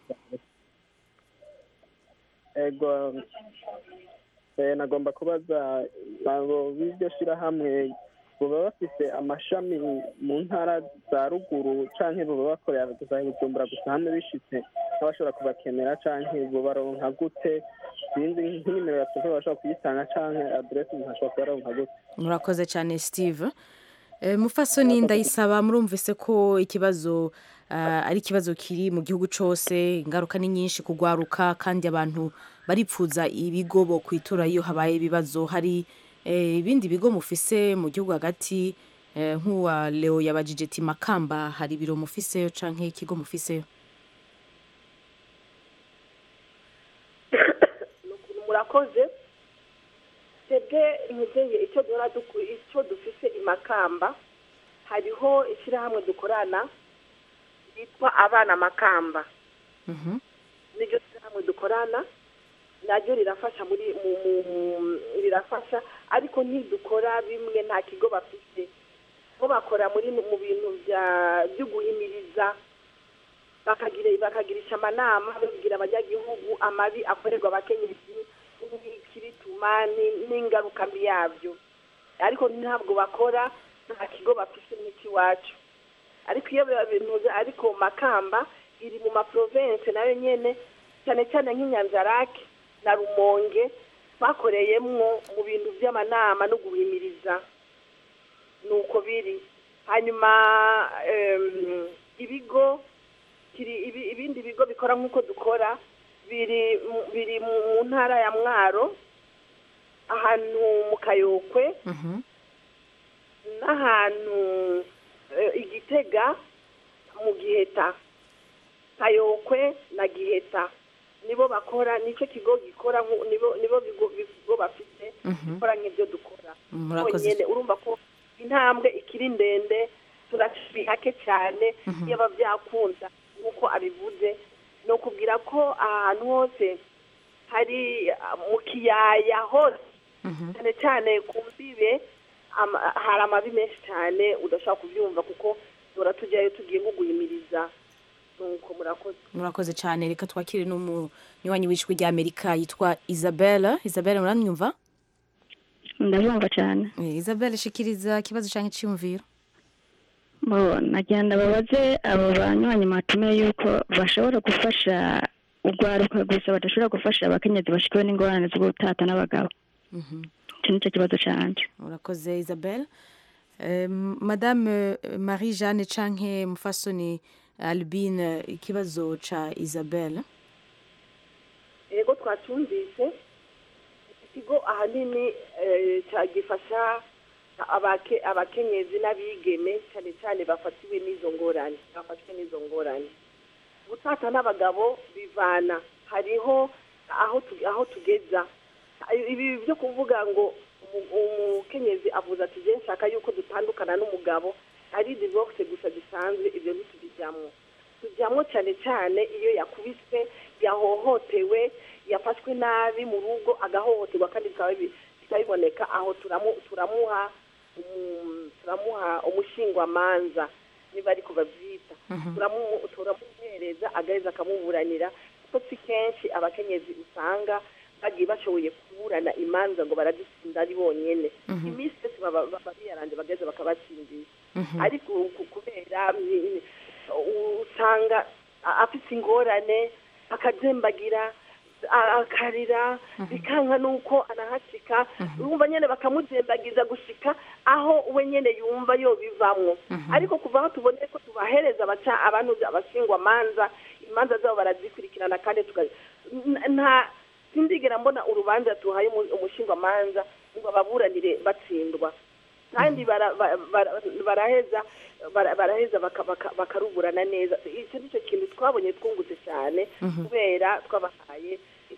Speaker 14: ego eh, nagomba kubaza abo b'iryo shyirahamwe baba bafite amashami mu ntara za ruguru canke baba bakorera gusa i bujumbura gusa hano bishitse nk'abashobora kubakenera canke bo baronka gute sinzi nk'inimero ya telefone bashobora kuyitanga canke aderesi umuntu ashobora kubaronka gute
Speaker 1: murakoze cyane steve Eh, mufasoni ndayisaba murumvise ko ikibazo ah, ari ikibazo kiri mu gihugu cyose ingaruka ni nyinshi kugwaruka kandi abantu baripfuza ibigo bo kwitura iyo habaye ibibazo hari eh, ibindi bigo mufise mu gihugu hagati eh, nk'uwa leo yabajije ati makamba hari ibiro mufiseyo canke ikigo mufiseyo
Speaker 10: murakoze twebwe ntugeye icyo duhora duku- icyo dufise imakamba hariho ishyirahamwe dukorana ryitwa abana makamba niryo shyirahamwe dukorana naryo rirafasha muri mu mu- rirafasha ariko ntidukora bimwe nta kigo bafite bo bakora muri mu bintu bya byo guhimiriza bakagira bakagirisha amanama babwira abanyagihugu amabi akorerwa abakenyezi n'ikibituma ni- n'ingaruka mbi yabyo ariko ntabwo bakora nta kigo bafite n'ikiwacu ariko iyo biba binuze ariko makamba iri mu maprovense nayo nyene cyane cyane nk'inyanzarake na rumonge bakoreyemwo mu bintu by'amanama no guhimiriza nuko biri hanyuma em, ibigo kiri ibi- ibindi bigo bikora nk'uko dukora biri mu- biri mu mu ntara ya mwaro ahantu mu kayokwe n'ahantu eh, igitega mu giheta kayokwe na giheta nibo bakora nicyo kigo gikora nku- nibo nibo bigo bigo bafite gukora nk'ibyo dukora
Speaker 1: Murakoze.
Speaker 10: Bonyene urumva ko intambwe ikiri ndende turaciye hake cyane iyo aba byakunda nk'uko abivuze ni ukubwira ko ahantu hose hari ah, mu kiyaya hose cyane cyane ku mbibe ama- hari amabi menshi cyane udashobora kubyumva kuko dora tujyayo tugiye nko guhimiriza nuko murakoze
Speaker 1: murakoze cyane reka twakire n'umunywanyi w'ijwi rya amerika yitwa isabelle isabelle muramwumva
Speaker 15: ndabumva cyane
Speaker 1: Eh, isabelle shikiriza ikibazo cyangwa icyiyumviro
Speaker 15: Bo, nagenda babaze abo banywanyi matumiye yuko bashobora gufasha urwaruka gusa badashobora gufasha abakenyezi bashikiwe n'ingorane zo gutata n'abagabo icyo nicyo kibazo cyanjye
Speaker 1: murakoze isabelle Eh, madame eh, marie jeanne canke mufasoni albine ikibazo ca isabelle
Speaker 10: yego twacyumvise ikigo ahanini eh, ca- gifasha abake- abakenyezi n'abigeme cyane cyane bafatiwe n'izo ngorane bafashwe n'izo ngorane gutata n'abagabo bivana hariho aho tu- aho tugeza ibi byo kuvuga ngo umu- umukenyezi avuze ati je nshaka yuko dutandukana n'umugabo ari divorce gusa gisanzwe ibyo ntitubijyamo tujyamo cyane cyane iyo yakubiswe yahohotewe yafashwe nabi mu rugo agahohoterwa kandi bikaba bi- bikaba biboneka aho turamu- turamuha um, turamuha umushingwamanza niba ariko babyita
Speaker 16: Mhm.
Speaker 10: turamu- turamuhereza agaheza akamuburanira kuko si kenshi abakenyezi usanga bagiye bashoboye kuburana imanza ngo baradutsinda ari bonyene
Speaker 16: Mhm.
Speaker 10: iminsi yose baba baba biyaranje bagaheza bakabatsindisha
Speaker 16: Mhm.
Speaker 10: ariko ku- kubera mm, usanga a- afite ingorane akazembagira a- akarira bikanka nuko anahashika urumva nyene bakamuzembagiza gushika aho we nyene yumva yobivamwo ariko kuva aho tuboneye ko tubahereza abaca abantu abashingwa manza imanza zabo barazikurikirana kandi tuka n- nta sindigera mbona urubanza tuhaye umu- umushingwamanza ngo ababuranire batsindwa kandi bara- ba- bara- baraheza bara- baraheza baka- baka- bakaruburana neza icyo nicyo kintu twabonye twungutse cyane
Speaker 1: Mhm.
Speaker 10: kubera twabahaye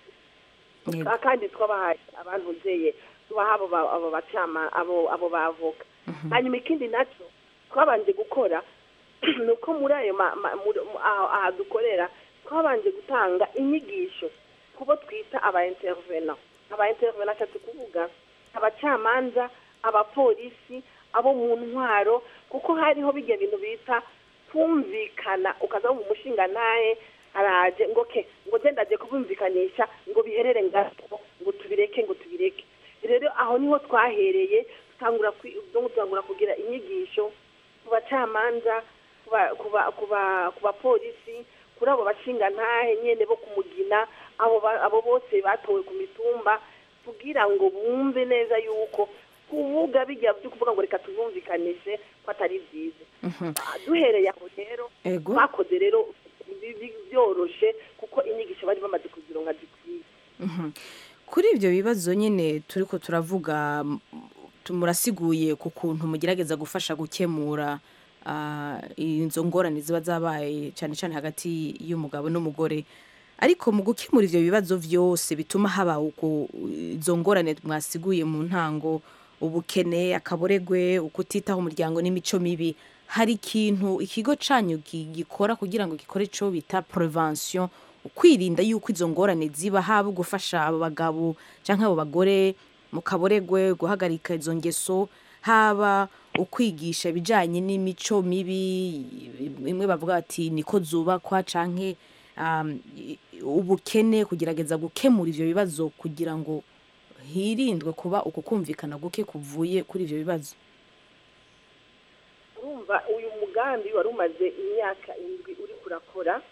Speaker 1: Yego.
Speaker 10: kandi twabahaye abantu uzeye tubaha abo ba- abo bacama abo abo bavoka hanyuma ikindi nacyo twabanje gukora ni uko muri ayo ma- ma- muri- mu- aho aha dukorera twabanje gutanga inyigisho kubo twita aba intervena aba intervena ashatse kuvuga abacamanza abapolisi abo mu ntwaro kuko hariho bijya bintu bita kumvikana ukaza wumva umushinga naye araje ngo ke ngo genda aje kubumvikanisha ngo biherere ngaho ngo tubireke ngo tubireke rero aho niho twahereye dutangura kwi- dutangura kugira inyigisho ku bacamanza ku ba- ku ba- ku ba- ku bapolisi kuri abo bashinga ntahe nyene bo kumugina abo ba- abo bose batowe ku mitumba kugira ngo bumve neza yuko kuvuga bijya byo kuvuga ngo reka tubumvikanishe ko atari byiza Ah, duhereye aho rero
Speaker 1: Ego.
Speaker 10: bakoze rero bi- bi- byoroshe kuko inyigisho bari bamaze kuzironka zikwiye
Speaker 1: Mhm. kuri ibyo bibazo nyine turi ko turavuga m- tu- murasiguye ku kuntu mugerageza gufasha gukemura ah, izo ngorane ziba zabaye cyane cyane hagati y'umugabo n'umugore ariko mu gukemura ibyo bibazo byose bituma haba uko izo ngorane mwasiguye mu ntango ubukene akaboregwe ukutitaho umuryango n'imico mibi hari ikintu ikigo cyanyu gi- gikora kugira ngo gikore icyo bita prevention kwirinda yuko izo ngorane ziba haba gufasha abo bagabo cyangwa abo bagore mu kaboregwe guhagarika izo ngeso haba ukwigisha ibijyanye n'imico mibi bimwe bavuga bati niko zubakwa cyangwa ubukene kugerageza gukemura ibyo bibazo kugira ngo hirindwe kuba uku kumvikana guke kuvuye kuri ibyo bibazo
Speaker 10: urumva uyu mugambi wari umaze imyaka indwi uri kurakora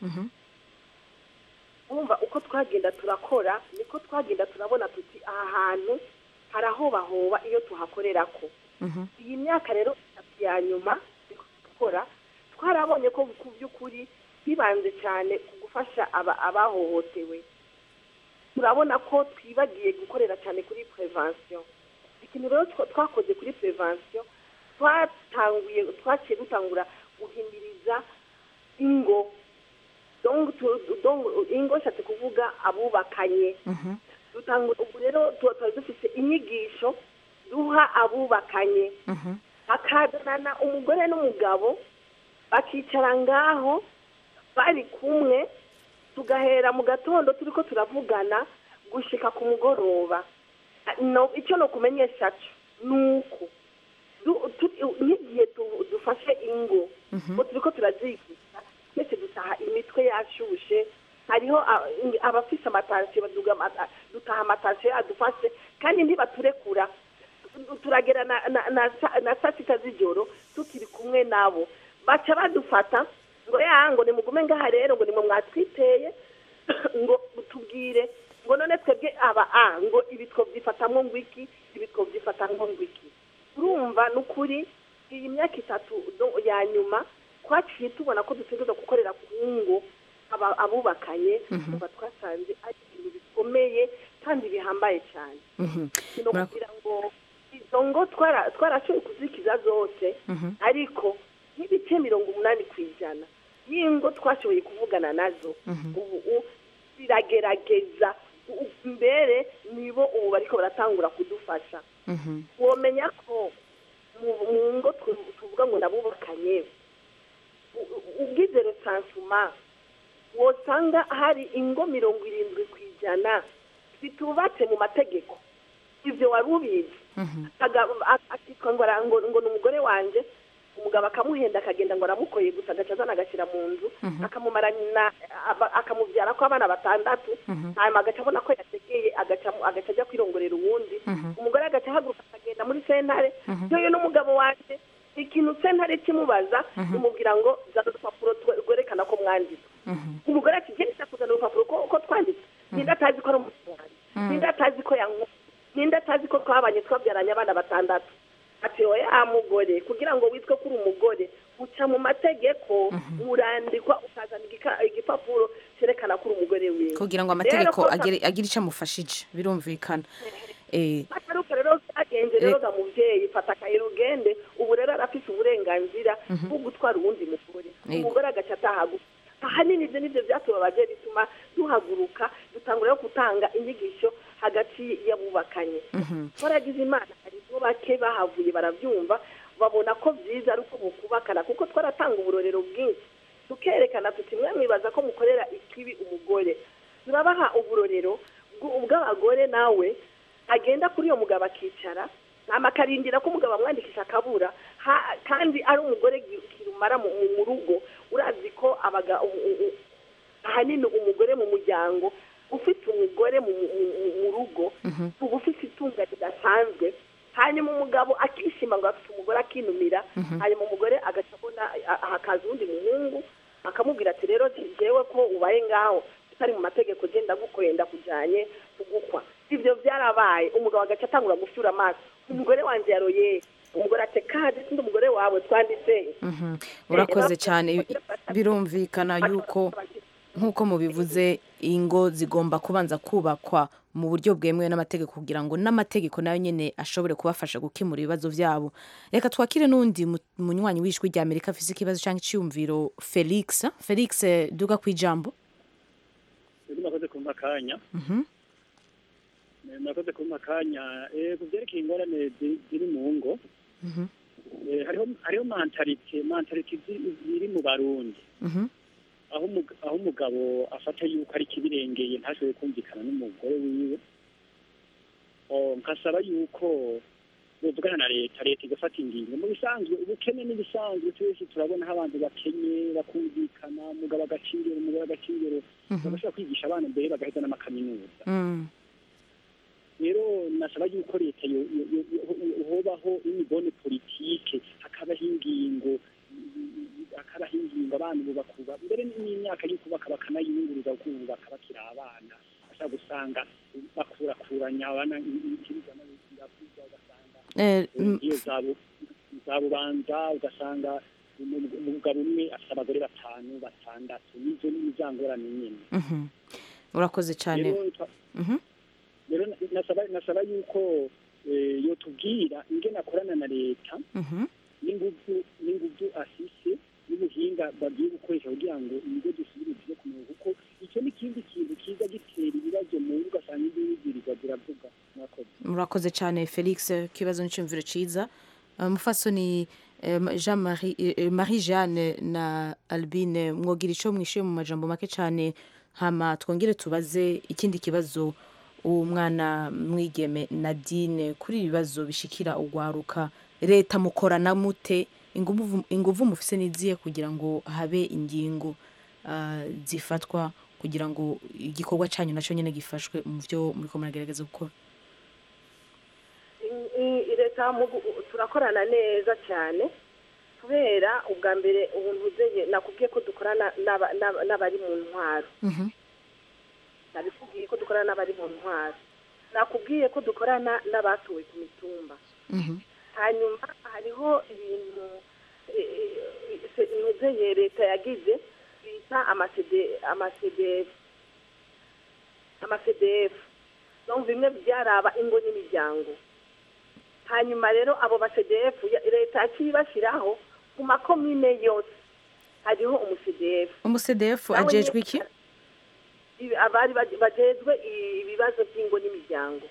Speaker 10: urumva uko twagenda turakora niko twagenda turabona tuti aha hantu harahobahoba iyo tuhakorera ko iyi myaka rero itatu ya nyuma gukora twarabonye ko ku by'ukuri bibanze cyane ku gufasha abahohotewe turabona ko twibagiye gukorera cyane kuri prevention ikintu rero twakoze kuri prevention twatanguye twaciye dutangura guhimiriza ingo ingo nshatse kuvuga abubakanye ubu rero tuba dufite inyigisho duha abubakanye hakazana umugore n'umugabo bakicara ngaho bari kumwe tugahera mu gatondo turi ko turavugana gushyika ku mugoroba icyo ni ukumenyesha ni uko nk'igihe dufashe ingo turi ko turazigisha twese dutaha imitwe yashyushye hariho abafite amatasiyo dutaha amatasiyo adufashe kandi ntibaturekura turagera na saa sita z'ijoro tukiri kumwe nabo baca badufata ngo ya ngo nimugume ngaha rero ngo nimwe mwatwiteye ngo tubwire ngo none twebwe aba a ngo ibi twabyifatamwo ngo iki ibi twabyifatamwo ngo iki urumva ni ukuri iyi myaka itatu ya nyuma twaciye tubona ko dutegereza gukorera ku ngo abubakanye tuba twasanze ari ibintu bikomeye kandi bihambaye cyane ni ukugira ngo izo ngo twarashoboye kuzikiza zose ariko nk'ibice mirongo umunani ku ijana y'ingo twashoboye kuvugana nazo ubu ziragerageza mbere nibo ubu bariko baratangura kudufasha womenya ko mu ngo tuvuga ngo nabubakanye ubwize resansuma wosanga hari ingo mirongo irindwi ku ijana zitubatse mu mategeko ibyo wari ubizi akitwa ngo ni umugore wanjye umugabo akamuhenda akagenda ngo aramukoye gusa agaca azana agashyira mu nzu akamubyara ko abana batandatu hanyuma agaca abona ko yategeye agaca ajya kwirongorera uwundi umugore agaca ahaguruka akagenda muri sentare yewe n'umugabo wanjye ikintu sentare kimubaza imubwira ngo zana urupapuro rwerekana ko mwanditse umugore ati genda kuzana urupapuro ko twanditse ninde atazi ko ari umuturanyi ninde atazi ko yanywa ninde atazi ko twabanye twabyaranye abana batandatu ati oya mugore kugira ngo witwe ko uri umugore uca mu mategeko urandikwa ukazana igipapuro cyerekana ko uri umugore wiwe
Speaker 1: kugira ngo amategeko agire icyo amufashije birumvikana
Speaker 10: ataruka rero byagenze rero ga mubyeyi fata akayira ugende ubu rero arafite uburenganzira bwo gutwara uwundi mugore umugore agaca atahagufa ahanini ibyo nibyo byatubabaje bituma duhaguruka dutangura gutanga inyigisho hagati y'abubakanye twaragize imana hari bake bahavuye barabyumva babona ko byiza ari uko bukubakana kuko twaratanga uburorero bwinshi tukerekana tuti mwe mwibaza ko mukorera ikibi umugore turabaha uburorero bw'abagore nawe agenda kuri uyo mugabo akicara akarindira ko umugabo amwandikisha akabura kandi ari umugore kirumara mu rugo urazi ko ahanini umugore mu muryango ufite umugore mu rugo uba ufite itunga ridasanzwe hanyuma umugabo akishima ngo afite umugore akinumira hanyuma umugore agaca abona hakaza uwundi muhungu akamubwira ati rero njyewe ko ubaye ngaho utari mu mategeko genda gukoreye ndakujyanye kugukwa ibyo byarabaye umugabo agaca atangura gufyura amaso umugore wanjye yaroye umugore ati kandi sindi umugore wawe twanditse
Speaker 1: urakoze cyane birumvikana yuko nk'uko mubivuze ingo zigomba kubanza kubakwa mu buryo bwemewe n'amategeko kugira ngo n'amategeko nayo nyine ashobore kubafasha gukemura ibibazo byabo reka twakire n'undi munywanyi w'ijwi rya amerika afite ikibazo cyangwa icyiyumviro felix felix duga ku ijambo
Speaker 16: nakoze kumpa akanya nakoze kumpa akanya ku byerekeye ingorane ziri mu ngo hariho mantarite mantarite ziri mu barundi aho umug- aho umugabo afata yuko ari ikibirengeye ntashobore kumvikana n'umugore wiwe Oh, nkasaba yuko buvugana na leta leta igafata ingingo mu bisanzwe ubukene n'ibisanzwe twese turabona aho abantu bakenye bakumvikana umugabo agaca ingero umugore agaca ingero bagashobora kwigisha abana mbere bagaheza n'amakaminuza rero nasaba yuko leta yo- yo- yo- yo- hobaho imibone politike hakabaho ingingo hakabaho ingingo abantu bubakuba mbere n'imyaka yo kubaka bakanayiyunguruza kubaka bakiri abana bashobora gusanga bakurakuranya abana ikiribwa n'ibiravuga ugasanga
Speaker 1: Eh, mm,
Speaker 16: iyo zabu zabubanza ugasanga umu- umugabo umwe afite abagore batanu batandatu nizo ni za ngorane nyine
Speaker 1: mhm. urakoze cyane
Speaker 16: rero twa-
Speaker 1: Mhm.
Speaker 16: rero na- nasaba nasaba yuko eh, yotubwira ingene akorana na leta
Speaker 1: Mhm.
Speaker 16: n'inguvu n'inguvu afise n'ubuhinga bagiye gukoresha kugira ngo ibigo dusubire tujye ku murongo kuko icyo ni ikindi kintu kiza gitera ibibazo mu ngo ugasanga individualizwa ziravuga mwakoze
Speaker 1: murakoze cyane felix ikibazo n'icyumviro cyiza Uh, mufasoni eh, jean marie eh, marie jeanne na albine mwogira icyo mwishyuye mu majambo make cyane hama twongere tubaze ikindi kibazo uwo mwana mwigeme nadine kuri ibi bibazo bishikira ugwaruka leta mukorana mute inguvu inguvu mufise niziye kugira ngo habe ingingo ah, zifatwa kugira ngo igikorwa cyanyu nacyo nyine gifashwe mu byo muriko muragerageza gukora
Speaker 10: I- i- leta mu gu- turakorana neza cyane kubera ubwa mbere ubuntu uzeye nakubwiye ko dukorana n'aba- n'aba- n'abari mu ntwaro nabikubwiye ko dukorana n'abari mu ntwaro nakubwiye ko dukorana n'abatuwe ku mitumba hanyuma hariho ibintu ntuzeye leta yagize bita amasede amasede amasedefu donc bimwe byaraba ingo n'imiryango hanyuma rero abo basedefu leta yaciye ibashyiraho ku makomine yose hariho umusedefu
Speaker 1: umusedefu
Speaker 10: Nawe
Speaker 1: ajejwe
Speaker 10: nyine-
Speaker 1: iki
Speaker 10: Ibi- abari baj- bajejwe i- ibibazo by'ingo n'imiryango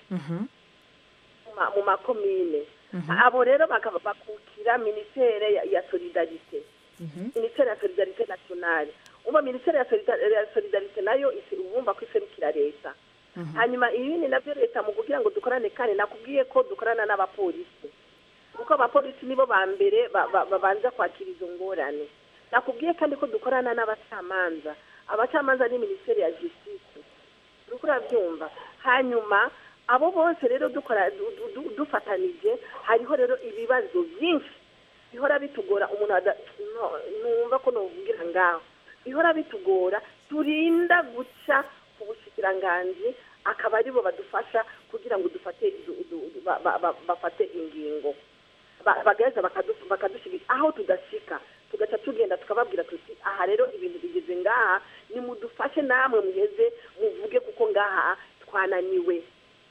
Speaker 10: mu ma- mu makomine abo rero bakaba bakukira minisiteri ya- ya solidarite minisiteri ya solidarite nationale umva minisiteri ya Solida- ya solidarite nayo isi- ubumva ko iserukira leta hanyuma ibindi nabyo leta mu kugira ngo dukorane kandi nakubwiye ko dukorana n'abapolisi kuko abapolisi nibo ba mbere ba- ba- babanza kwakira izo ngorane nakubwiye kandi ko dukorana n'abacamanza abacamanza ni minisiteri ya justice uriko urabyumva hanyuma abo bose rero dukora du- du- du- dufatanije hariho rero ibibazo byinshi bihora bitugora umuntu ada- no- numva ko novugira ngaho bihora bitugora turinda guca ku bushikiranganji akaba aribo badufasha kugira ngo dufate du- du- du- ba- ba- ba- bafate ingingo Ba- bagaheza bakadu- bakadushyigikira aho tudashika tugaca tugenda tukababwira tuti aha rero ibintu bigeze ngaha nimudufashe namwe muheze muvuge kuko ngaha twananiwe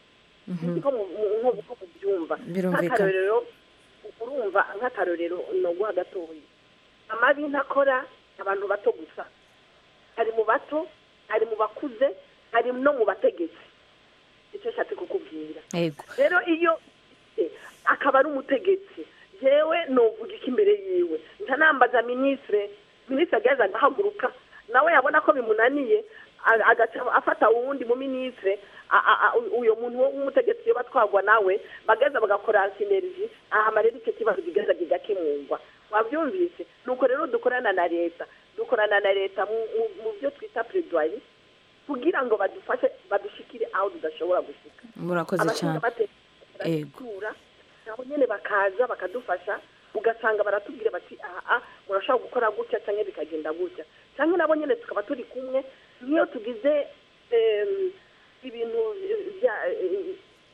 Speaker 10: sinzi ko mu- mu- nko uko mubyumva
Speaker 1: Birumvikana.
Speaker 10: nk'akarorero urumva nk'akarorero noguha gatoya amabi ntakora abantu bato gusa hari mu bato hari mu bakuze hari no mu bategetsi icyo nshatse kukubwira
Speaker 1: yego
Speaker 10: rero iyo eh, akaba ari umutegetsi jewe novuga iki imbere yiwe ntanambaza minisitire minisitiri agaheza agahaguruka nawe yabona ko bimunaniye a- agaca afata uwundi mu minisitire a- a- a- uyo muntu w'umutegetsi iyo batwagwa nawe bagaheza bagakora sineriji ahama rero icyo kibazo kigaheza kigakemurwa wabyumvise nuko rero dukorana na leta dukorana na leta mu- mu- mu byo twita predoyi kugira ngo badufashe badushikire aho tudashobora gushika
Speaker 1: murakoze cyane Ego.
Speaker 10: baratura nabo nyene bakaza bakadufasha ugasanga baratubwira bati aha murashobora gukora gutya cyangwa bikagenda gutya cyangwa nabo nyene tukaba turi kumwe niyo tugize em, ibintu bya eh,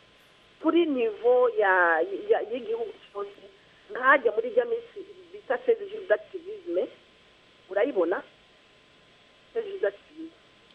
Speaker 10: kuri nivo ya ya- y'igihugu cyose nkajya muri rya minsi bita seze jour d'activisme urayibona seze jour d'activisme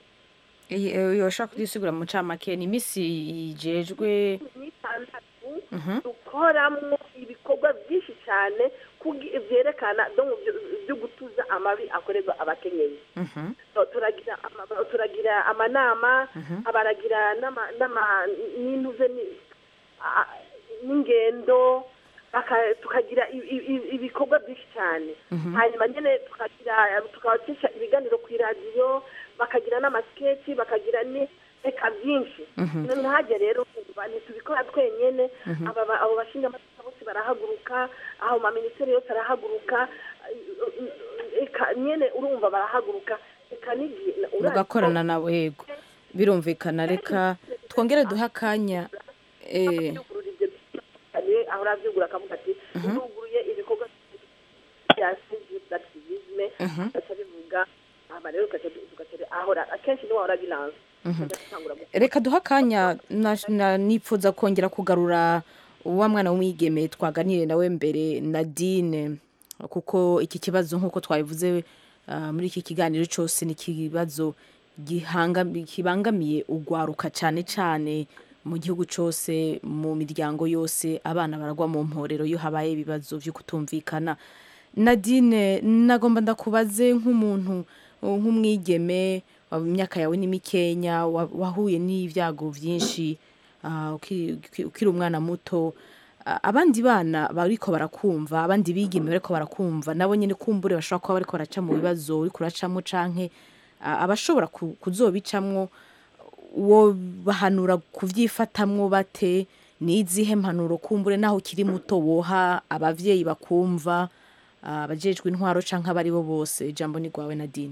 Speaker 1: Iyi- eh, yoshobora kudusigura mu ncamake ni iminsi ijejwe
Speaker 10: n'itandatu
Speaker 1: Mhm.
Speaker 10: dukoramo ibikorwa byinshi cyane kugi- byerekana donc byo- byo gutuza amabi akorerwa abakenyezi
Speaker 1: Mhm.
Speaker 10: So, turagira ama- turagira amanama
Speaker 1: Mhm.
Speaker 10: abaragira n'ama- n'ama- n'intuze ni- a- n'ingendo baka- tukagira i- i- i- ibikorwa byinshi cyane
Speaker 1: Mhm.
Speaker 10: hanyuma nyine tukagira tukabacisha ibiganiro ku iradiyo bakagira n'amasiketi bakagira ni reka byinshi
Speaker 1: Mhm.
Speaker 10: ntihajya rero kumva ntitubikora twenyine
Speaker 1: Mhm.
Speaker 10: aba ba- abo bashinga amategeko bose barahaguruka aho maminisiteri yose arahaguruka reka nyine urumva barahaguruka reka n'igihe
Speaker 1: mugakorana nabo yego birumvikana reka twongere duhe akanya eh,
Speaker 10: aho urabyugura akavuga ati uruguruye ibikorwa bya civil activisme
Speaker 1: Mhm.
Speaker 10: agaca bivuga hama rero tugaca tugaca ahora akenshi niwe ahora bilanse
Speaker 1: Mhm.
Speaker 10: agatangura gu-
Speaker 1: reka duhe akanya na- na- nipfuza kongera kugarura wa mwana w'umwigeme twaganiriye nawe mbere nadine kuko iki kibazo nk'uko twabivuze ah, muri iki kiganiro cyose ni ikibazo gihanga- kibangamiye ugwaruka cyane cyane mu gihugu cyose mu miryango yose abana baragwa mu mporero iyo habaye ibibazo byo kutumvikana nadine nagomba ndakubaze nk'umuntu uh, nk'umwigeme wa- imyaka yawe ni mikenya wa- wahuye n'ibyago byinshi ah, uki- uki- ukiri umwana muto Ah, abandi bana bariko barakumva abandi bigeme bariko barakumva nabo nyine kumbure bashobora kuba bariko baraca mu bibazo uriko uracamo canke ah, abashobora ku- kuzobicamwo wo bahanura kubyifatamwo bate ni izihe mpanuro kumbure naho ukiri muto woha abavyeyi bakumva ah, abajejwe intwaro canke abari bo bose ijambo ni rwawe nadine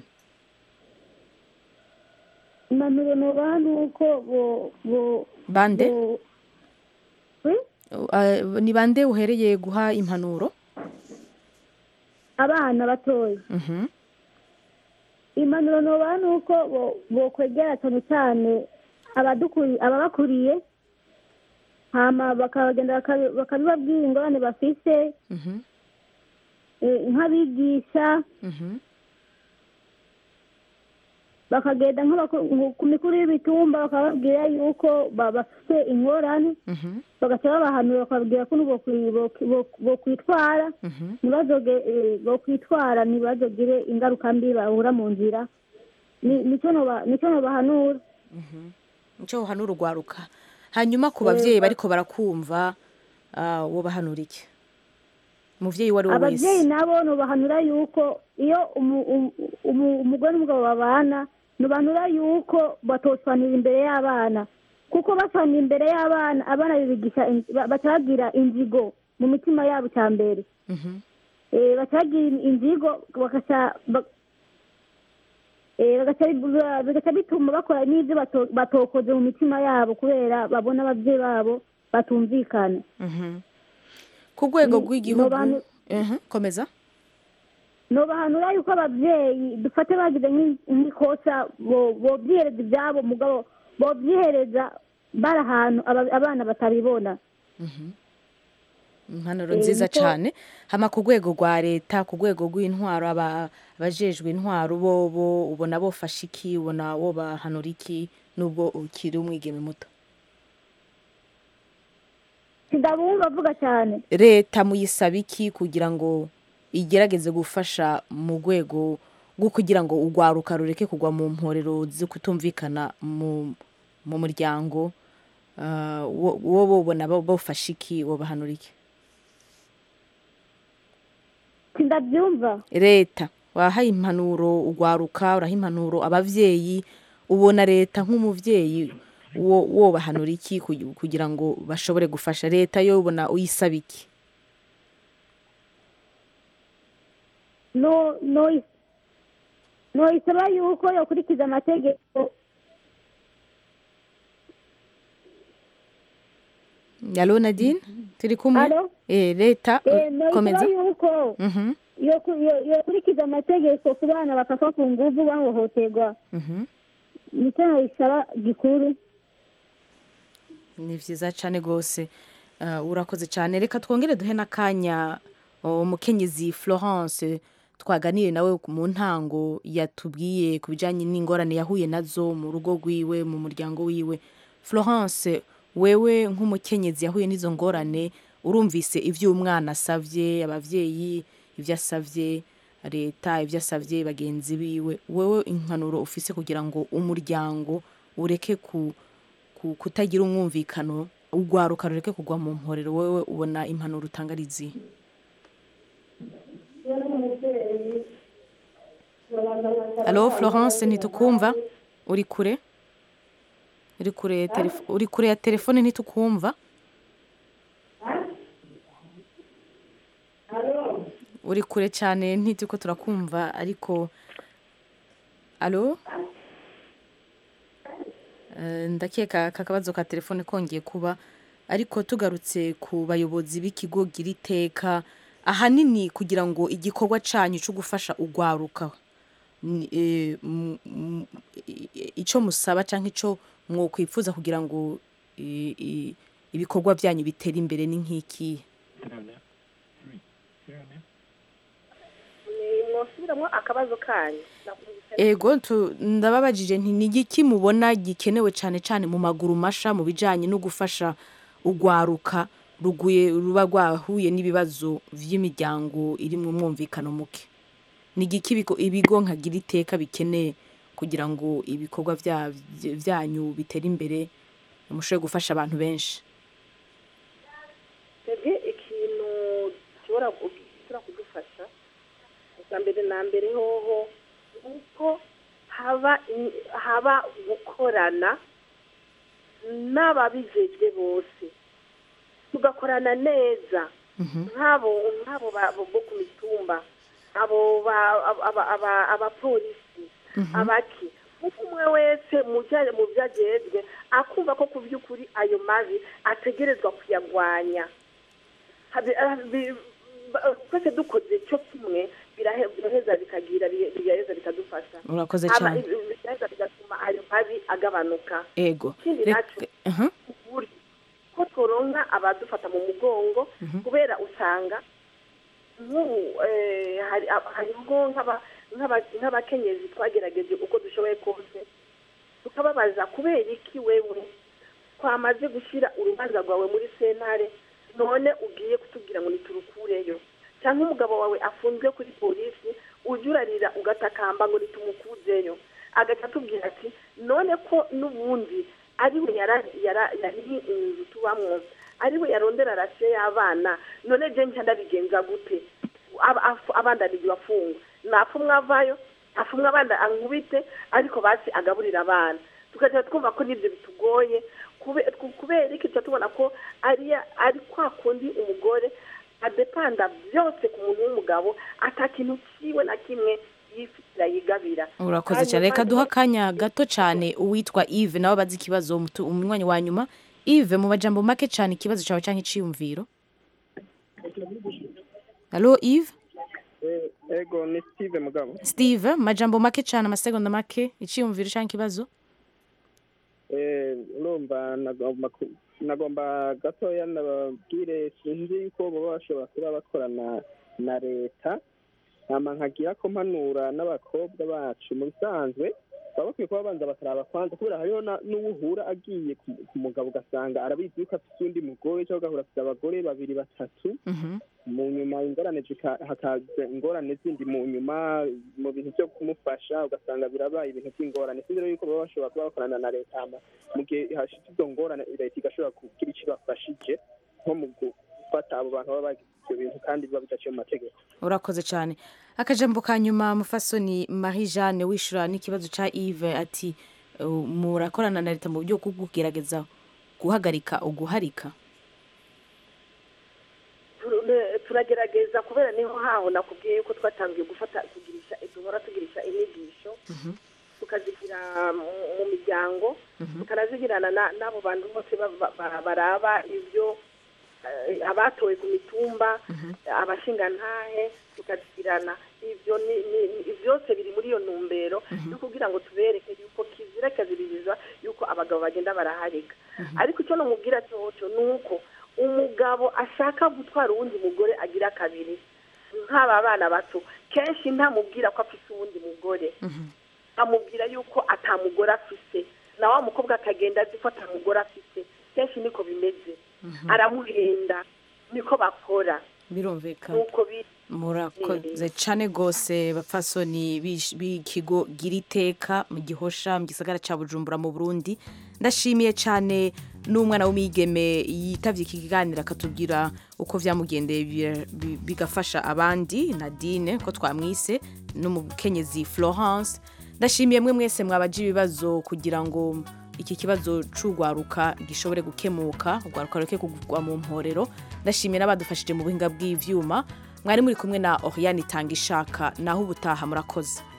Speaker 12: impanuro nubaha ni uko bo bo
Speaker 1: bande
Speaker 12: bo-
Speaker 1: Ah, ni bande uhereye guha impanuro
Speaker 12: abana batoya
Speaker 1: Mhm.
Speaker 12: impanuro nubaha ni uko bo- bokwegera cyane cyane abadukuri ababakuriye hama bakagenda bakabi- bakabibabwira ingorane bafise
Speaker 1: Mhm.
Speaker 12: eh, nk'abigisha
Speaker 1: Mhm.
Speaker 12: bakagenda nk'abaku- nku- ku mikuru y'ibitumba bakababwira yuko ba- bafite ingorane
Speaker 1: Mhm.
Speaker 12: bagaca babahanura bakababwira ko n'ubokwi- bokwi- bok- bokwitwara
Speaker 1: Mhm.
Speaker 12: ntibazoge eh, bokwitwara ntibazogire ingaruka mbi bahura mu nzira Ni- nico noba- nico nobahanura
Speaker 1: nicyo uhanura urwaruka hanyuma ku
Speaker 12: Eh,
Speaker 1: babyeyi
Speaker 12: ba-
Speaker 1: bariko barakumva ah, wo bahanura iki umuvyeyi uwo ari we
Speaker 12: ababyeyi
Speaker 1: wese
Speaker 12: nabo nobahanura yuko iyo umu- umu- umu- umugore n'umugabo babana nobahanura yuko batoswanira imbere y'abana kuko baswanira imbere y'abana abana bibigisha in- ba- baca bagira inzigo mu mitima yabo cya mbere
Speaker 1: Mhm.
Speaker 12: Eh, baca bagira inzigo bagaca ba- eh, bagaca bi- bigaca bituma bakora n'ibyo bato- batokoze mu mitima yabo kubera babona ababyeyi babo batumvikana
Speaker 1: Mhm. ku rwego
Speaker 12: Ni-
Speaker 1: rw'igihugu
Speaker 12: nobantu-
Speaker 1: Mhm, komeza
Speaker 12: nobahanura yuko ababyeyi dufate bagize nk'i- nk'ikosa bo- bobyihereza ibyabo mugabo bobyihereza bari ahantu aba- abana batabibona
Speaker 1: impanuro
Speaker 12: Eh,
Speaker 1: nziza
Speaker 12: niko-
Speaker 1: cyane hama ku rwego rwa leta ku rwego rw'intwaro aba- abajejwe intwaro bo bo ubona bofasha iki ubona wo bahanura iki nubwo ukiri umwigeme muto
Speaker 12: sindabumva avuga cyane
Speaker 1: leta muyisaba iki kugira ngo igerageze gufasha mu rwego rwo kugira ngo urwaruka rureke kugwa mu mporero zo kutumvikana mu mu muryango Ah, wo wo bobona bo- bofasha iki wo bahanura iki
Speaker 12: sindabyumva
Speaker 1: leta wahaye impanuro urwaruka uraha impanuro abavyeyi ubona leta nk'umuvyeyi wo wo bahanura iki kugi- kugira ngo bashobore gufasha leta yo ubona uyisaba iki
Speaker 12: no no noyisaba yuko yokurikiza amategeko
Speaker 1: yalo nadine turi kumwe
Speaker 12: Alo?
Speaker 1: eh leta
Speaker 12: Eh, noyisaba
Speaker 1: komeza
Speaker 12: yuko
Speaker 1: Mhm,
Speaker 12: yoku- yo- yokurikiza amategeko ku bana bakafa ku nguvu bahohoterwa
Speaker 1: mhm.
Speaker 12: nicyo noyisaba gikuru
Speaker 1: ni vyiza cane gose Ah, urakoze cane reka twongere duhe n'akanya oh, umukenyezi florence twaganiye nawe mu ntango yatubwiye ku bijanye n'ingorane yahuye nazo mu rugo rwiwe mu muryango wiwe florence wewe nk'umukenyezi yahuye n'izo ngorane urumvise ivyo umwana asavye abavyeyi ivyo asavye leta ivyo asavye bagenzi biwe wewe impanuro ufise kugira ngo umuryango ureke ku ku- kutagira umwumvikano urwaruka rureke kugwa mu mporero wowe ubona impanuro utanga ari izihe alo florence ntitukumva uri kure uri kure ya telefo- uri kure ya telefone ntitukumva uri kure cyane ntituko turakumva ariko alo Eh, ndakeka aka kabazo ka telefone kongeye kuba ariko tugarutse ku bayobozi b'ikigo gira iteka ahanini kugira ngo igikorwa cyanyu cyo gufasha urwaruka ni- eh, m- m- i- icyo musaba cyangwa icyo mwokwifuza kugira ngo i- i- ibikorwa byanyu bitere imbere ni nk'ikihe
Speaker 10: mwosubiramo akabazo kanyu
Speaker 1: ego tu- ndababajije nti ni igiki mubona gikenewe cyane cyane mu maguru masha mu bijyanye no gufasha urwaruka ruguye ruba rwahuye n'ibibazo by'imiryango iri mu mwumvikano muke ni igiki ibigo- ibigo nkagira iteka bikeneye kugira ngo ibikorwa bya- byanyu bitere imbere mushobore gufasha abantu benshi
Speaker 10: twebwe ikintu gishobora gu- gishobora kudufasha ubwa mbere na mbere hoho ni uko haba i- haba gukorana n'ababijejwe bose tugakorana neza nk'abo nk'abo ba- bo bo ku mitumba abo ba- aba- aba- aba- abapolisi abaki kuko umwe wese mu bya- mu byo agejwe akumva ko ku by'ukuri ayo mabi ategerezwa kuyagwanya Habe- ah, bi- ba- twese dukoze cyo kimwe birahe- biraheza bikagira bi- bigaheza bikadufasha
Speaker 1: Urakoze
Speaker 10: Haba-
Speaker 1: cyane.
Speaker 10: biraheza bigatuma ayo mabi agabanuka
Speaker 1: ego
Speaker 10: ikindi
Speaker 1: Reka-
Speaker 10: nacyo
Speaker 1: aha.
Speaker 10: ukuri ko tworonka abadufata mu mugongo kubera usanga nk'ubu eh, hari ab- hariho nk'aba- nk'aba- nk'abakenyezi twagerageje uko dushoboye kose tukababaza kubera iki wewe twamaze gushyira urubanza rwawe muri sentare none ugiye kutubwira ngo niturukureyo cyangwa umugabo wawe afunzwe kuri polisi ujya urarira ugatakamba ngo nitumukuzeyo agaca atubwira ati none ko n'ubundi ariwe yara- yara- yari inzu tubamwo ariwe yarondera rasiyo y'abana none je nca ndabigenza gute Aba- afu- abandanije bafungwa napfumwe avayo afumwe abana ankubite ariko basi agaburira abana tukagira twumva ko n'ibyo bitugoye kube- ku- kubera iki tuba tubona ko ari ari kwa kundi umugore adepanda byose ku muntu w'umugabo ata kintu kiwe na kimwe yifitira yigabira
Speaker 1: urakoze cyane reka duha akanya gato cyane uwitwa Yves nawe abazi ikibazo umutu- umunywanyi wa nyuma Yves mu majambo make cyane ikibazo cyawe cyangwa iciyumviro halo Yves
Speaker 14: Eh, ego ni steve mugabo
Speaker 1: Steve mu majambo make cyane amasegonda make iciyumviro cyangwa ikibazo
Speaker 14: Eh, urumva nagomba ku- nagomba gatoya nababwire sinzi ko baba bashobora kuba bakorana na leta hama nkagira ko mpanura n'abakobwa bacu mu bisanzwe baba bakwiye kuba babanza bakaraba kwanza kubera hariho na- n'uwuhura agiye ku ku mugabo ugasanga arabizi yuko afite undi mugore cyangwa agahura afite abagore babiri batatu mu nyuma ingorane zika- hakaza ingorane zindi mu nyuma mu bintu byo kumufasha ugasanga birabaye ibintu by'ingorane sinzi rero yuko baba bashobora kuba bakorana na leta hama mu gihe hashitse izo ngorane leta igashobora kugira icyo ibafashije nko mu gufata abo bantu baba bagize ibyo bintu kandi biba bidaciye mu mategeko
Speaker 1: urakoze cyane akajambo ka nyuma mufasoni Marie Jeanne wishura n'ikibazo cya Yves ati uh, murakorana na leta mu buryo bwo kugerageza guhagarika uguharika
Speaker 10: Tur- turagerageza kubera niho haho nakubwiye yuko twatangiye gufata kugirisha duhora tugirisha inyigisho tukazigira mu mu miryango tukanazigirana na- n'abo bantu bose ba- ba- baraba ibyo eh, abatowe ku mitumba abashingantahe tukazigirana ibyo ni- ni- ni- byose biri muri iyo ntumbero yo kugira ngo tubereke yuko kizira kaziririza yuko abagabo bagenda baraharika ariko icyo namubwira cyoco ni uko umugabo ashaka gutwara uwundi mugore agira kabiri nk'aba bana bato kenshi ntamubwira ko afite uwundi mugore amubwira yuko atamugore afise na wa mukobwa akagenda azi ko atamugore afise kenshi niko bimeze aramuhenda niko bakora
Speaker 1: birumvikana
Speaker 10: nuko biri
Speaker 1: murakoze cyane rwose bapfasoni bish- b'ikigo gira iteka mu gihosha mu gisagara cya bujumbura mu burundi ndashimiye cyane n'umwana w'umwigeme yitavye iki kiganiro akatubwira uko vyamugendeye bi- bi- bigafasha abandi nadine ko twamwise n'umukenyezi florence ndashimiye mwe mwese mwabaje ibibazo kugira ngo iki kibazo c'ugwaruka gishobore gukemuka ugwaruka rureke kugwa mu mporero ndashimiye n'abadufashije mu buhinga bw'ivyuma mwari muri kumwe na oriane itanga ishaka naho ubutaha murakoze